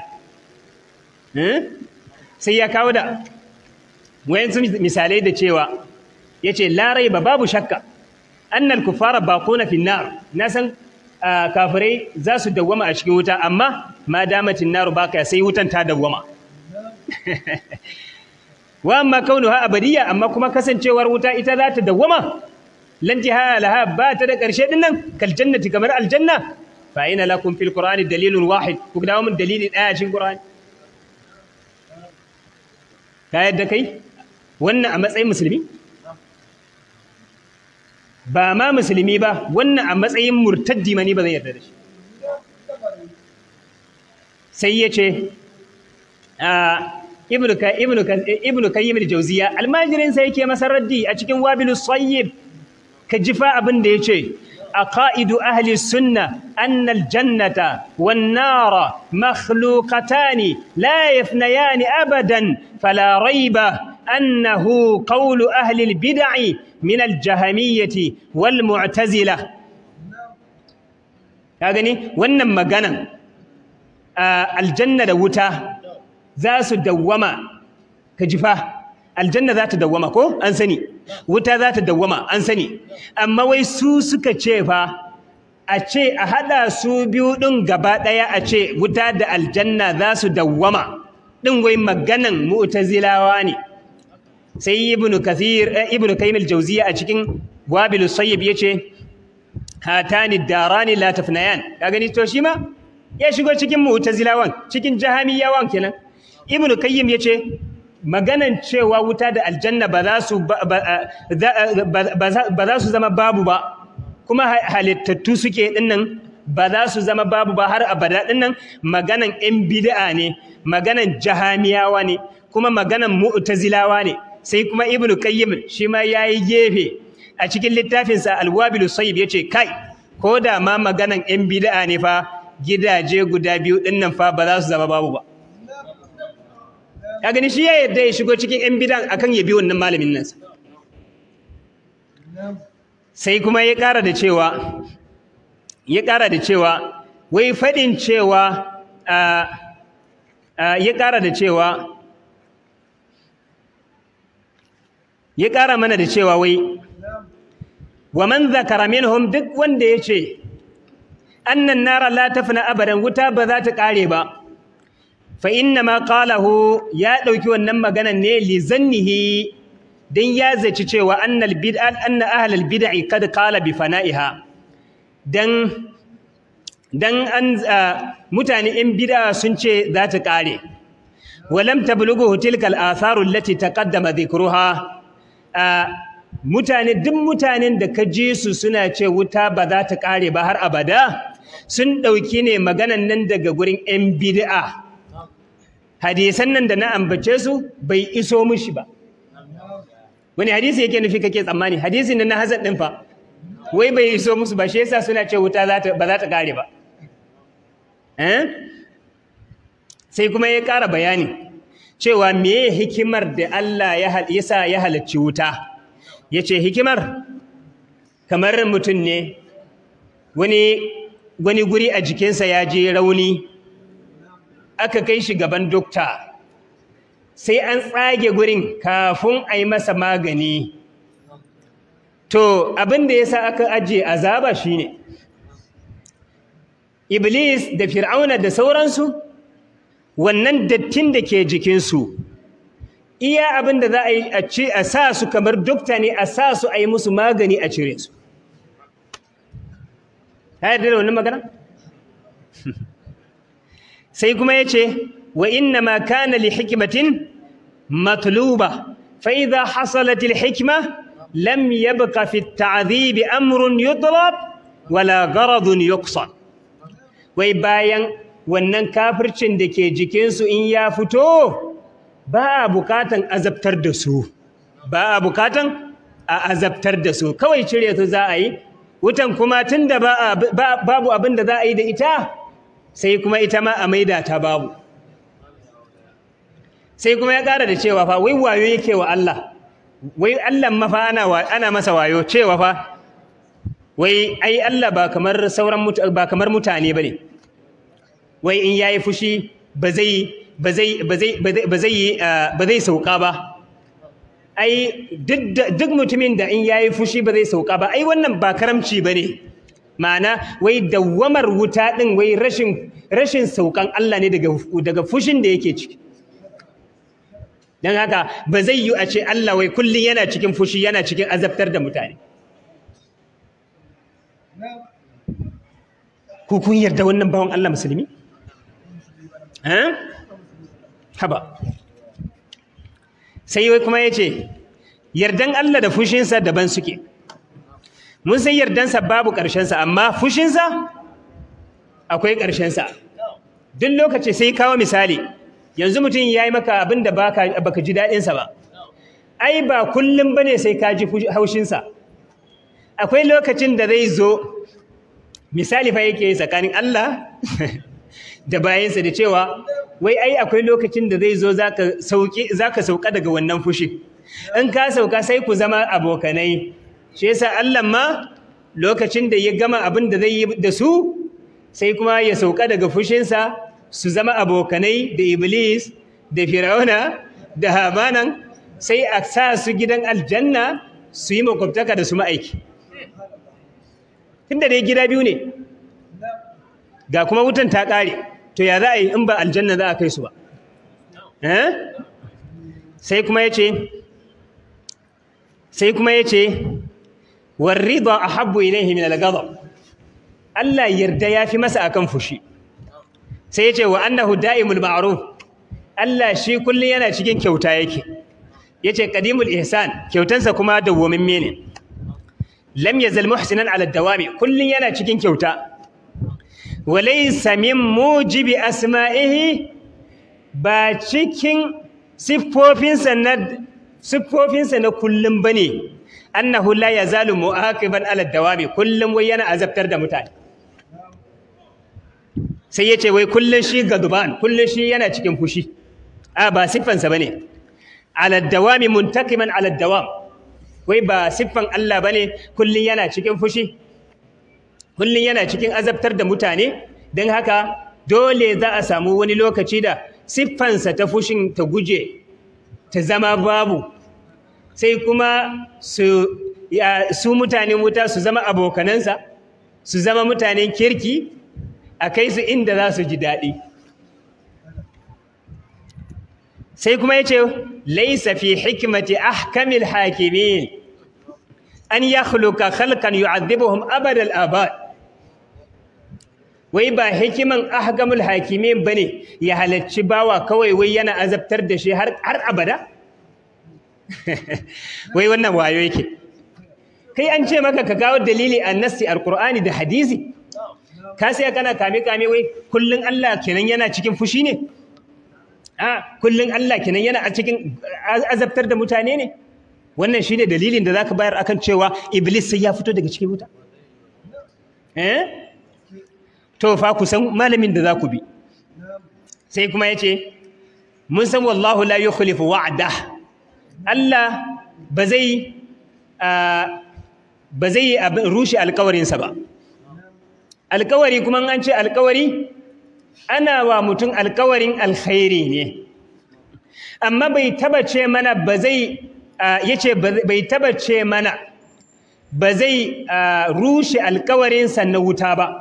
sai ya kawo da wayansu misalai da cewa yace la raiba babu shakka annal kuffara baquna fi nar na san kafirai za su dawwama a cikin wuta amma ma damatin naru baka sai wutan ta dawwama wa amma kaunuha abadiyya amma kuma kasancewar wuta ita za ta dawwama lantiha laha ba ta da ƙarshe din nan kal jannati kamar aljanna fa ina lakum fil qur'ani dalilun wahid ku dawo mun dalili daya cikin qur'ani ka yadda kai wannan a matsayin musulmi ba ma musulmi ba wannan a matsayin murtaddi mani ba zai yarda da shi sai ya ce ibnu ka ibnu ka ibnu kayyim al-jawziya almajirin sai yake masa raddi a cikin wabilus sayyib ka jifa abin da yace aqaidu ahli sunna anna al-jannata wan nara makhluqatan la yafnayan abadan fala rayba annahu qawlu ahli al-bid'i min al-jahmiyyah wal mu'tazilah ka gani wannan maganan aljanna da wuta za su dawwama ka jifa aljanna za ta dawwama ko an sani wuta za ta dawwama an sani amma wai su suka ce fa a ce a haɗa su biyu ɗin gaba ɗaya a ce wuta da aljanna za su dawwama ɗin wai maganan mu'tazilawa ne sai ibnu kathir ibnu kaymil jawziya a cikin wabil sayyib yace hatani darani la tafnayan ka gani to shi ma ya shigo cikin mu'tazilawan cikin jahamiyawan kenan ibnu kayyim yace maganan cewa wuta da aljanna ba za su ba za su zama babu ba kuma halittattu suke dinnan ba za su zama babu ba har abada dinnan maganan yan bid'a ne maganan jahamiyawa ne kuma maganan mu'tazilawa ne sai kuma ibnu kayyim shi ma yayi gefe a cikin littafinsa alwabilu sayyib yace kai ko da ma maganan yan bid'a ne fa gidaje guda biyu dinnan fa ba za su zama babu ba ka gani shi ya yadda ya shigo cikin yan bidan akan ya bi wannan malamin nan sai kuma ya ƙara da cewa ya ƙara da cewa wai faɗin cewa ya ƙara da cewa ya ƙara mana da cewa wai wa man zakara minhum duk wanda ya ce annan nara la tafna abadan wuta ba za ta ƙare ba fa inna ma qalahu ya dauki wannan maganan ne li zannihi dan ya zaci cewa annal bid'a anna ahlul bid'i kad qala bi fana'iha dan dan an mutane in bid'a sun ce za ta kare walam tablughu tilkal atharu allati taqaddama dhikruha mutane duk mutanen da ka ji su suna ce wuta ba za ta kare ba har abada sun dauki ne maganan nan daga gurin yan bid'a hadisan nan da na ambace su bai iso mishi ba wani hadisi yake nufi kake tsammani hadisin nan na Hassan din fa wai bai iso musu ba shi yasa suna ce wuta za ta ba za ta kare ba eh sai kuma ya ƙara bayani cewa meye hikimar da Allah ya yasa ya halacci wuta yace hikimar kamar mutum ne wani wani guri a jikinsa ya je rauni aka kai shi gaban dokta sai an tsage gurin kafin a yi masa magani to abin da ya sa aka ajiye azaba shine iblis da fir'auna da sauransu wannan dattin da ke jikinsu iya abin da za a yi a ce a sa su kamar dokta ne a sa su a yi musu magani a cire su ta yarda da wannan magana sai kuma ya ce wa inna ma kana li hikmatin matluba fa idha hasalat al hikma lam yabqa fi at ta'dhib amrun yutlab wala gharadun yuqsad wai bayan wannan kafircin da ke jikinsu in ya fito ba a bukatan azabtar da su ba a bukatan a azabtar da su kawai cire su za a yi wutan kuma tun da babu abin da za a yi da ita sai kuma ita ma a maida ta babu sai kuma ya ƙara da cewa fa wai wayo yake wa Allah wai Allah mafa ana ana masa wayo cewa fa wai ai Allah ba kamar sauran ba kamar mutane bane wai in yayi fushi ba zai ba zai ba zai ba zai ba zai sauka ba ai duk mutumin da in yayi fushi ba zai sauka ba ai wannan ba karamci bane ma'ana wai dawwamar wuta din wai rashin rashin saukan Allah ne daga daga fushin da yake ciki dan haka ba zai yi a ce Allah wai kullun yana cikin fushi yana cikin azabtar da mutane ku kun yarda wannan bawan Allah musulmi eh haba sai wai kuma ya ce yardan Allah da fushinsa daban suke mun san yardansa babu ƙarshensa amma fushinsa akwai ƙarshensa duk lokaci sai kawo misali yanzu mutum ya yi maka abin da baka ji daɗinsa ba ai ba kullum ba ne sai ka ji haushinsa akwai lokacin da zai zo misali fa yake tsakanin Allah da bayansa da cewa wai ai akwai lokacin da zai zo zaka sauki zaka sauka daga wannan fushi in ka sauka sai ku zama abokanai shi yasa Allah ma lokacin da ya gama abin da zai yi da su sai kuma ya sauka daga fushinsa su zama abokanai da iblis da fir'auna da hamanan sai a sa su gidan aljanna su yi makwabtaka da su ma'aiki tunda dai gida biyu ne ga kuma wutan ta ƙare to ya za a yi in ba aljanna za a kai su ba sai kuma ya ce sai kuma ya ce warrida a habbu ilaihi min al-ghadab Allah yarda ya fi masa akan fushi sai ya ce wa annahu da'imul ma'ruf Allah shi kullun yana cikin kyauta yake yace qadimul ihsan kyautansa kuma dawwamimme ne lam yazal muhsinan ala dawami kullun yana cikin kyauta walaysa min mujibi asma'ihi ba cikin siffofinsa na siffofinsa na kullum bane annahu la yazalu mu'aqiban ala dawami kullum wai yana azabtar da mutane sai yace wai kullun shi gaduban kullun shi yana cikin fushi a ba siffansa bane ala dawami muntakiman ala dawam wai ba siffan Allah bane kullun yana cikin fushi kullun yana cikin azabtar da mutane don haka dole za a samu wani lokaci da siffansa ta fushin ta guje ta zama babu sai kuma su su mutanen wuta su zama abokanansa su zama mutanen kirki a kai su inda za su ji daɗi sai kuma ya ce laisa fi hikmati ahkamil hakimin an yakhluqa khalqan yu'adhibuhum abada al-abad wai ba hikiman ahkamul hakimin bane ya halacci bawa kawai wai yana azabtar da shi har har abada wai wannan wayo yake kai an ce maka ka kawo dalili annasi alqur'ani da hadisi ka sai kana kame kame wai kullun Allah kenan yana cikin fushi ne a kullun Allah kenan yana a cikin azabtar da mutane ne wannan shine dalilin da zaka bayar akan cewa iblis sai ya fito daga cikin wuta eh to fa ku san malamin da za ku bi sai kuma yace mun san wallahu la yukhlifu wa'da Allah ba zai ba zai rushe alkawarinsa ba alkawari kuma an ce alkawari ana wa mutum alkawarin alkhairi ne amma bai taba ce mana ba zai yace bai taba ce mana ba zai rushe alkawarinsa na wuta ba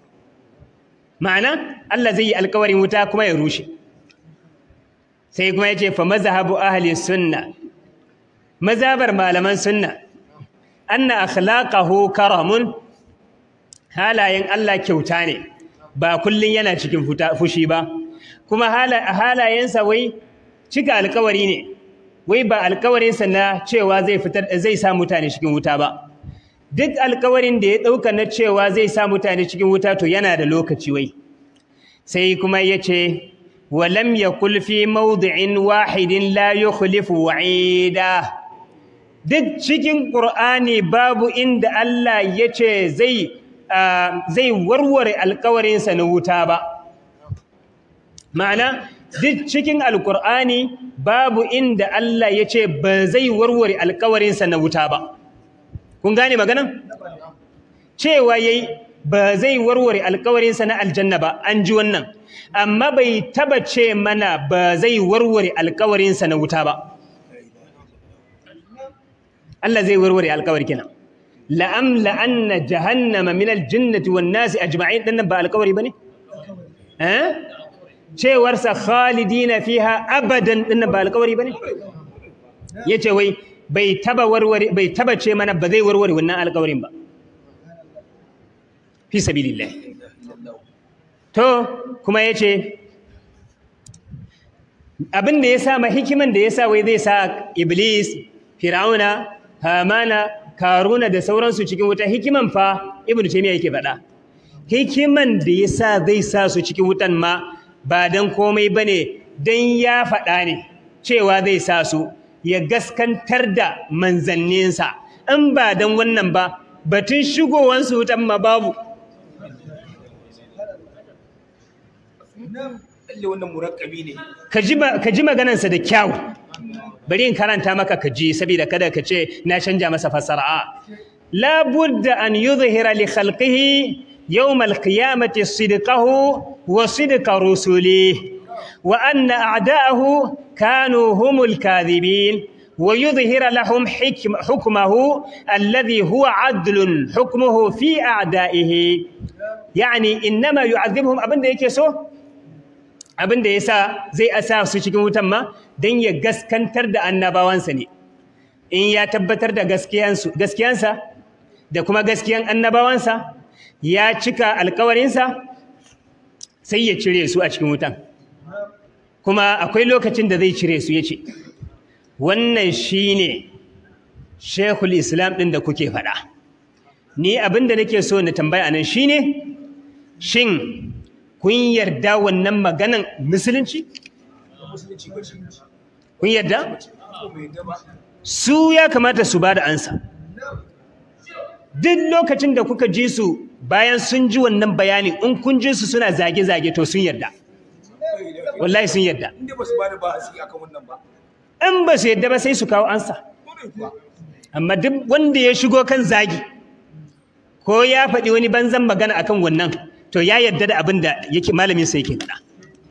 ma'ana Allah zai yi alkawarin wuta kuma ya rushe sai kuma yace fa mazhabu ahli sunna mazabar malaman sunna anna akhlaqahu karamun halayen Allah kyauta ne ba kullun yana cikin fushi ba kuma halayensa wai cika alkawari ne wai ba alkawarinsa na cewa zai fitar zai sa mutane cikin wuta ba duk alkawarin da ya dauka na cewa zai sa mutane cikin wuta to yana da lokaci wai sai kuma yace walam yakul fi mawdi'in wahidin la yukhlifu wa'ida duk cikin ƙur'ani babu inda Allah ya ce zai warware alkawarinsa na wuta ba ma'ana duk cikin alƙur'ani babu inda Allah ya ce ba zai warware alkawarinsa na wuta ba kun gane maganan cewa yayi ba zai warware alkawarinsa na aljanna ba an ji wannan amma bai taba ce mana ba zai warware alkawarinsa na wuta ba Allah zai warware alkawari kenan la'am la'anna jahannama min aljinnati wan nasi ajma'in dinnan ba alkawari bane eh cewar sa khalidina fiha abadan dinnan ba alkawari bane yace wai bai taba warware bai taba ce mana ba zai warware wannan alkawarin ba fi sabilillah to kuma yace abin da yasa ma hikiman da yasa wai zai sa iblis fir'auna hamana karuna da sauransu cikin wuta hikiman fa ibn taymiya yake faɗa hikiman da yasa zai sa su cikin wutan ma ba dan komai bane dan ya faɗa ne cewa zai sa su ya gaskantar da manzanninsa in ba dan wannan ba batun shigowansu wutan ma babu ka ji maganansa da kyau bari in karanta maka ka ji saboda kada ka ce na canja masa fasara la budda an yuzhira li khalqihi yawm al-qiyamati sidqahu wa sidqa rusulihi wa anna a'da'ahu kanu humul kadhibin wa yuzhira lahum hukmahu alladhi huwa 'adlun hukmuhu fi a'da'ihi yani inma yu'adhibuhum abinda yake so abinda yasa zai asa su cikin wutan ma don ya gaskantar da annabawansa ne in ya tabbatar da gaskiyansa da kuma gaskiyan annabawansa ya cika alkawarinsa sai ya cire su a cikin wutan kuma akwai lokacin da zai cire su ya ce wannan shi ne shekul islam ɗin da kuke faɗa ni abin da nake so na tambaya nan shi ne shin kun yarda wannan maganan musulunci kun yarda su ya kamata su ba da ansa duk lokacin da kuka ji su bayan sun ji wannan bayani in kun ji su suna zage-zage to sun yarda wallahi sun yarda in ba su yarda ba sai su kawo ansa amma duk wanda ya shigo kan zagi ko ya faɗi wani banzan magana akan wannan to ya yarda da abin da yake malamin sa yake faɗa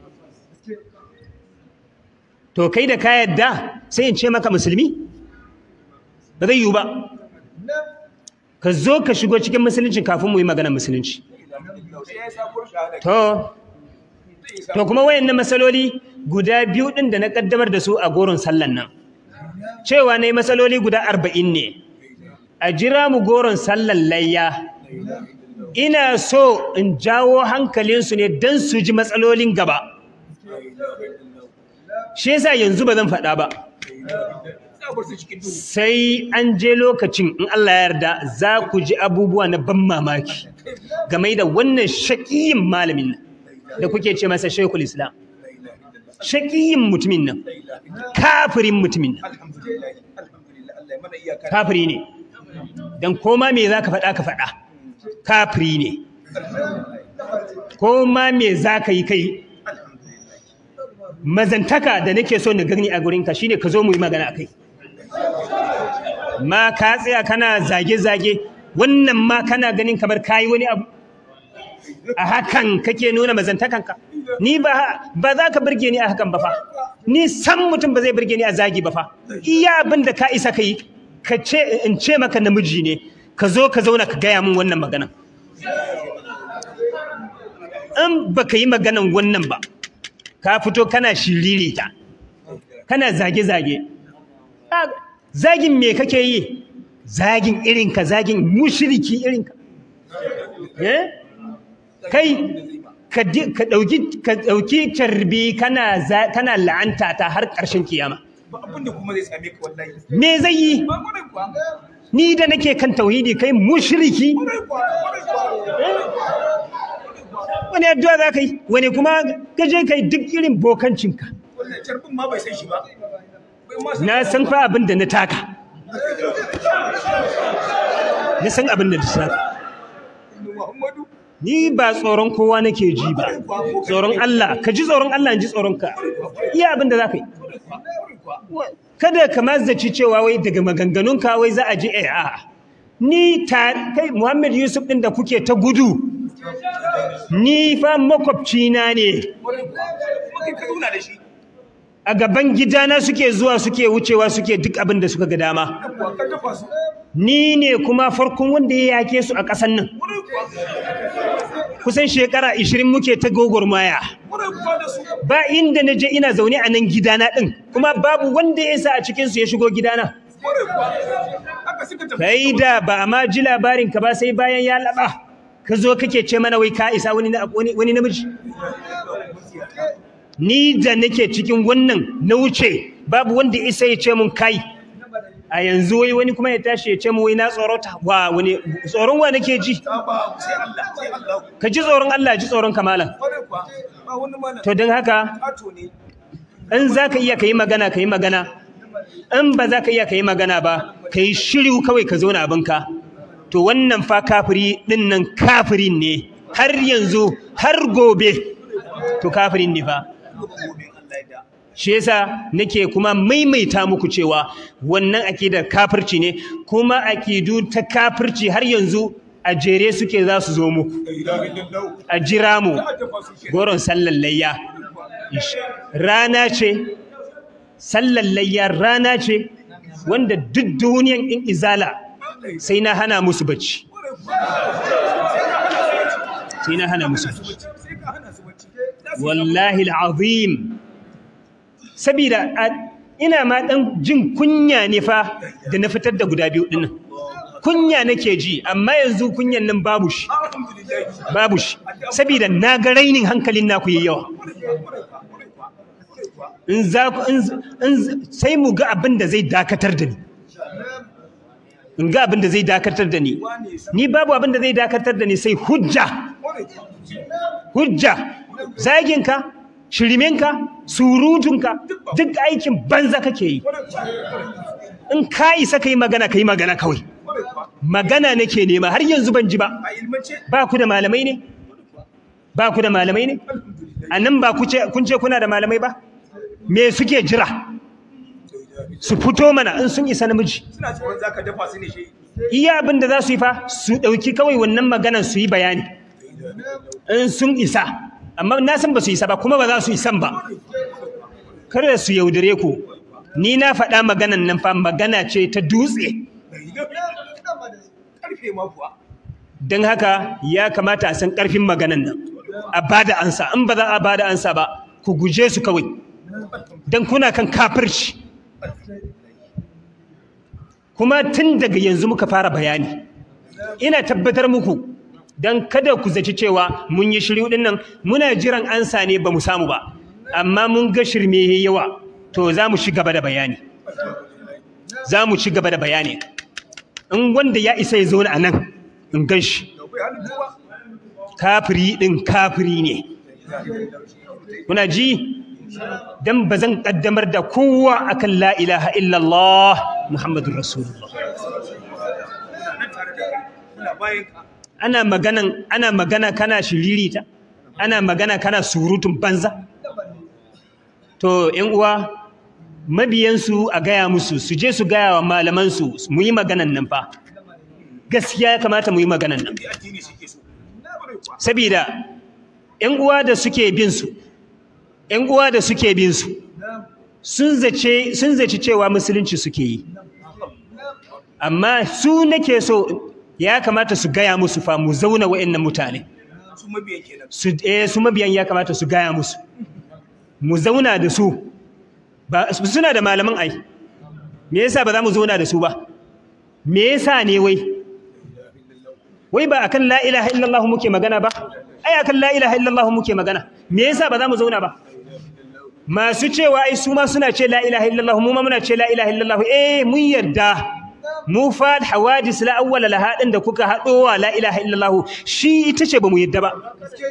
to kai da ka yarda sai in ce maka musulmi ba zai yiwu ba ka zo ka shigo cikin musulunci kafin mu yi maganar musulunci to to kuma wayannan masaloli guda biyu din da na kaddamar da su a goron sallan nan cewa ne masaloli guda arba'in ne a jira mu goron sallan layya ina so in jawo hankalinsu ne don su ji matsalolin gaba shi yasa yanzu ba zan faɗa ba sai an je lokacin in Allah ya yarda za ku ji abubuwa na ban mamaki game da wannan shaƙiyin malamin nan da kuke ce masa shekul islam shaƙiyin mutumin nan kafirin mutumin nan Allah ya mana iyaka kafiri ne dan koma me zaka faɗa ka faɗa kafiri ne koma me zaka yi kai mazantaka da nake so na gani a gurinka shine ka zo mu yi magana akai ma ka tsaya kana zage-zage wannan ma kana ganin kamar kayi wani abu a hakan kake nuna mazantakanka ni ba ba za ka burge ni a hakan ba fa ni san mutum ba zai burge ni a zagi ba fa iya abin da ka isa ka yi ka ce in ce maka namiji ne ka zo ka zauna ka gaya min wannan maganan in ba ka yi maganan wannan ba ka fito kana shiririta kana zage-zage Ah, zagin me kake yi zagin irinka zagin mushiriki irinka eh kai ka di- ka dauki ka dauki tarbi kana za- kana la'anta ta har ƙarshen kiyama ba abin da kuma zai same ka wallahi me zai yi ba kwarai kuwa ni da nake kan tauhidi kai mushriki kwarai kuwa kwarai kuwa wani addu'a za ka yi wani kuma ka je kai duk irin bokancinka wannan carbin ma bai san shi ba bai ma san na san fa abin da na taka na san abin da na taka Muhammadu ni ba tsoron kowa nake ji ba tsoron Allah ka ji tsoron Allah in ji tsoron ka iya abin da za ka yi kada ka mazzaci cewa wai daga maganganunka wai za a ji eh a'a ni ta kai Muhammad Yusuf din da kuke ta gudu ni fa makwabcina ne kwarai kuwa kuma kai ka zauna da shi a gaban gidana suke zuwa suke wucewa suke duk abin da suka ga dama kuwa ka dafa su ni ne kuma farkon wanda ya yake su a ƙasan nan kwarai kuwa kusan shekara 20 muke ta gogormaya kwarai kuwa da su ba inda na je ina zaune a nan gidana ɗin kuma babu wanda ya sa a cikinsu ya shigo gidana kwarai kuwa haka suka tafi kai da ba a ma ji labarin ka ba sai bayan ya laɓa ka zo kake ce mana wai ka isa wani, na- wani, wani namiji ni da nake cikin wannan na wuce babu wanda isa ya ce mun kai a yanzu wai wani kuma ya tashi ya ce mun wai na tsorota wa wani tsoron wa nake ji ta ba sai Allah sai Allah ka ji tsoron Allah ji tsoron kamalan kwarai kuwa ba wani mana to don haka ato ne in za ka iya ka yi magana ka yi magana in ba za ka iya ka yi magana ba ka yi shiru kawai ka zauna abinka to wannan fa kafiri ɗin nan kafirin ne har yanzu har gobe to kafirin ne fa gobe Allah ya da shi yasa nake kuma maimaita muku cewa wannan akidar kafirci ne kuma akidu ta kafirci har yanzu a jere suke za su zo muku la ilaha illallah a jira mu a dafa su ke goron sallan layya rana ce sallan layya rana ce wanda duk duniyan in izala sai na hana musu bacci sai na hana musu bacci sai ka hana su bacci wallahi al'azim sabida a- ina ma dan jin kunya ne fa da na fitar da guda biyu dinnan kunya nake ji amma yanzu kunyan nan babu shi alhamdulillah babu shi sabida na ga rainin hankalin naku yayi yawa in za ku in in sai mu ga abin da zai dakatar da ni in ga abin da zai dakatar da ni ni babu abin da zai dakatar da ni sai hujja hujja zaginka shiriminka surutunka duk aikin banza kake yi in ka isa ka yi magana ka yi magana kawai magana nake nema har yanzu ban ji ba a ilmance ba ku da malamai ne ba ku da malamai ne a nan ba ku ce- kun ce kuna da malamai ba me suke jira su fito mana in sun isa namiji suna tsoron zaka dafa su ne shi iya abin da za su yi fa su ɗauki kawai wannan maganan su yi bayani in sun isa amma na san ba su isa ba kuma ba za su isan ba kada su yaudare ku ni na faɗa maganan nan fa magana ce ta dutse karfe ma kuwa don haka ya kamata a san ƙarfin maganan nan a bada ansa in ba za a bada ansa ba ku guje su kawai don kuna kan kafirci kuma tun daga yanzu muka fara bayani ina tabbatar muku don kada ku zaci cewa mun yi shiryu din nan muna jiran ansa ne ba mu samu ba amma mun ga shirme yayi yawa to za mu ci gaba da bayani za mu ci gaba da bayani in wanda ya isa ya zauna a nan in gan shi da kai hannun kowa kafiri ɗin kafiri ne kuna ji dan bazan kaddamar da kowa akan la ilaha illallah muhammadur rasulullah nan tare da kai muna bayan ka ana maganan ana magana kana shiririta ana magana kana surutun banza to ƴan uwa mabiyansu a gaya musu su je su gaya wa malamansu mu yi maganan nan fa gaskiya ya kamata mu yi maganan nan bi addini suke so Kwarai kuwa. saboda ƴan uwa da suke bin su ƴan uwa da suke bin su sun zace sun zaci cewa musulunci suke yi amma su nake so ya kamata su gaya musu fa mu zauna wa'annan mutane su mabiyan kenan su eh su mabiyan ya kamata su gaya musu mu zauna da su ba suna da malaman ai me yasa ba za mu zauna da su ba me yasa ne wai wai ba akan la ilaha illallah muke magana ba ai akan la ilaha illallah muke magana me yasa ba za mu zauna ba masu cewa ai su ma suna ce la ilaha illallah mu ma muna ce la ilaha illallah eh mun yarda mu fa hawadis la awwala laha din da kuka haɗowa la ilaha illallah shi ita ce ba mu yarda ba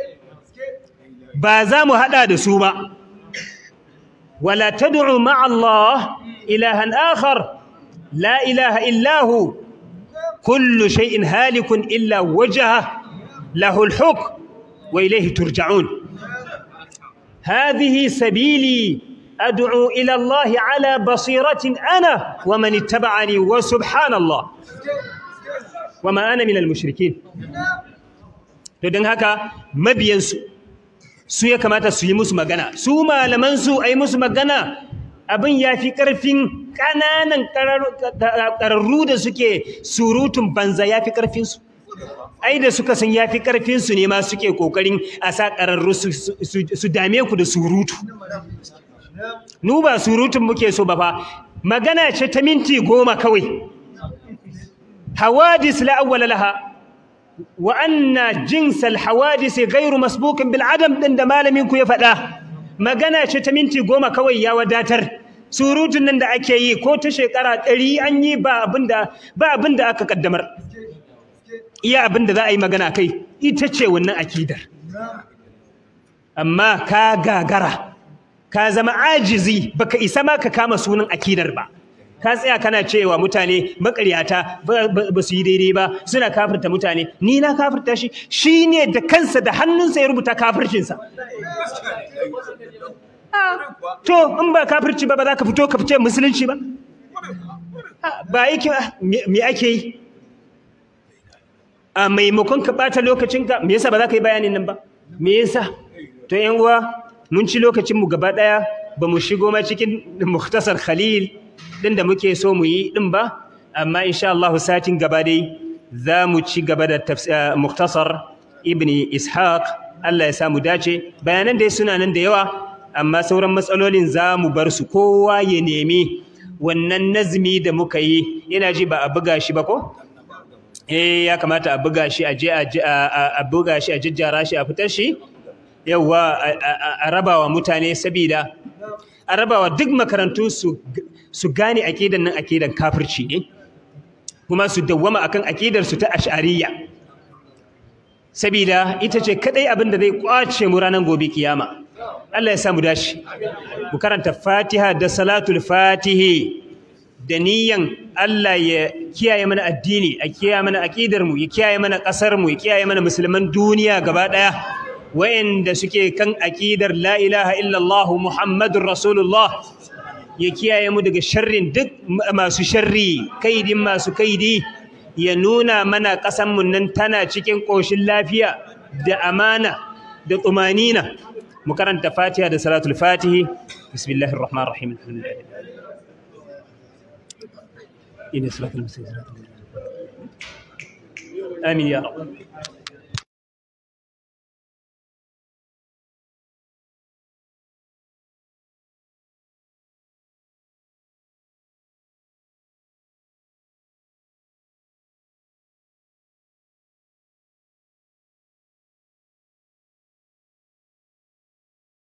ba za mu haɗa da su ba wala tad'u ma'a Allah ilahan akhar la ilaha illahu kullu shay'in halikun illa wajha lahu al-hukm wa ilayhi turja'un hadhihi sabili ad'u ila Allah ala basiratin ana wa man ittaba'ani wa subhanallah wa ma ana min al-mushrikeen to dan haka mabiyansu su ya kamata su yi musu magana su malamansu a yi musu magana abin ya fi ƙarfin ƙananan ƙararru da suke surutun banza ya fi ƙarfinsu ai da suka san ya fi ƙarfinsu ne ma suke ƙoƙarin a sa ƙararru su dame ku da surutu nu ba surutun muke so ba fa magana ce ta minti goma kawai hawadis la awwala laha وأن جنس الحوادث غير مسبوق بالعدم din da malamin ku ya faɗa magana ce ta minti goma kawai ya wadatar surutun nan da ake yi ko ta shekara ɗari an yi ba abinda ba abinda aka kaddamar iya abinda za a yi magana kai ita ce wannan akidar amma ka gagara ka zama ajizi baka isa ma ka kama sunan akidar ba ka tsaya kana cewa mutane makaryata ba su yi daidai ba suna kafirta mutane ni na kafirta shi shi ne da kansa da hannunsa ya rubuta kafircinsa to in ba kafirci ba ba za ka fito ka fice musulunci ba ba yake me ake yi a maimakon ka ɓata lokacinka me yasa ba za ka yi bayanin nan ba me yasa to yan uwa mun ci lokacinmu gaba ɗaya ba mu shigo ma cikin muktasar khalil din da muke so mu yi din ba amma insha Allah satin gaba dai za mu ci gaba da muktasar ibni ishaq Allah ya sa mu dace bayanan dai suna nan da yawa amma sauran matsalolin za mu bar su kowa ya nemi wannan nazmi da muka yi yana ji ba a buga shi ba ko eh ya kamata a buga shi a je a buga shi a jijjara shi a fitar shi yawa a rabawa mutane sabida a rabawa duk makarantu su su gane akidan nan akidan kafirci ne kuma su dawwama akan akidar su ta ash'ariyya sabida ita ce kadai abin da zai kwace mu ranar gobe kiyama Allah ya samu dashi mu karanta Fatiha da salatul Fatihi da niyan Allah ya kiyaye mana addini a kiyaye mana akidar mu ya kiyaye mana kasar mu ya kiyaye mana musulman duniya gaba daya wayanda suke kan akidar la ilaha illallah muhammadur rasulullah ya kiyaye mu daga sharrin duk masu sharri kaidin masu kaidi ya nuna mana ƙasan mu nan tana cikin ƙoshin lafiya da amana da tumanina mu karanta fatiha da salatul fatihi bismillahir rahmanir rahim alhamdulillah ina salatul amin ya rabb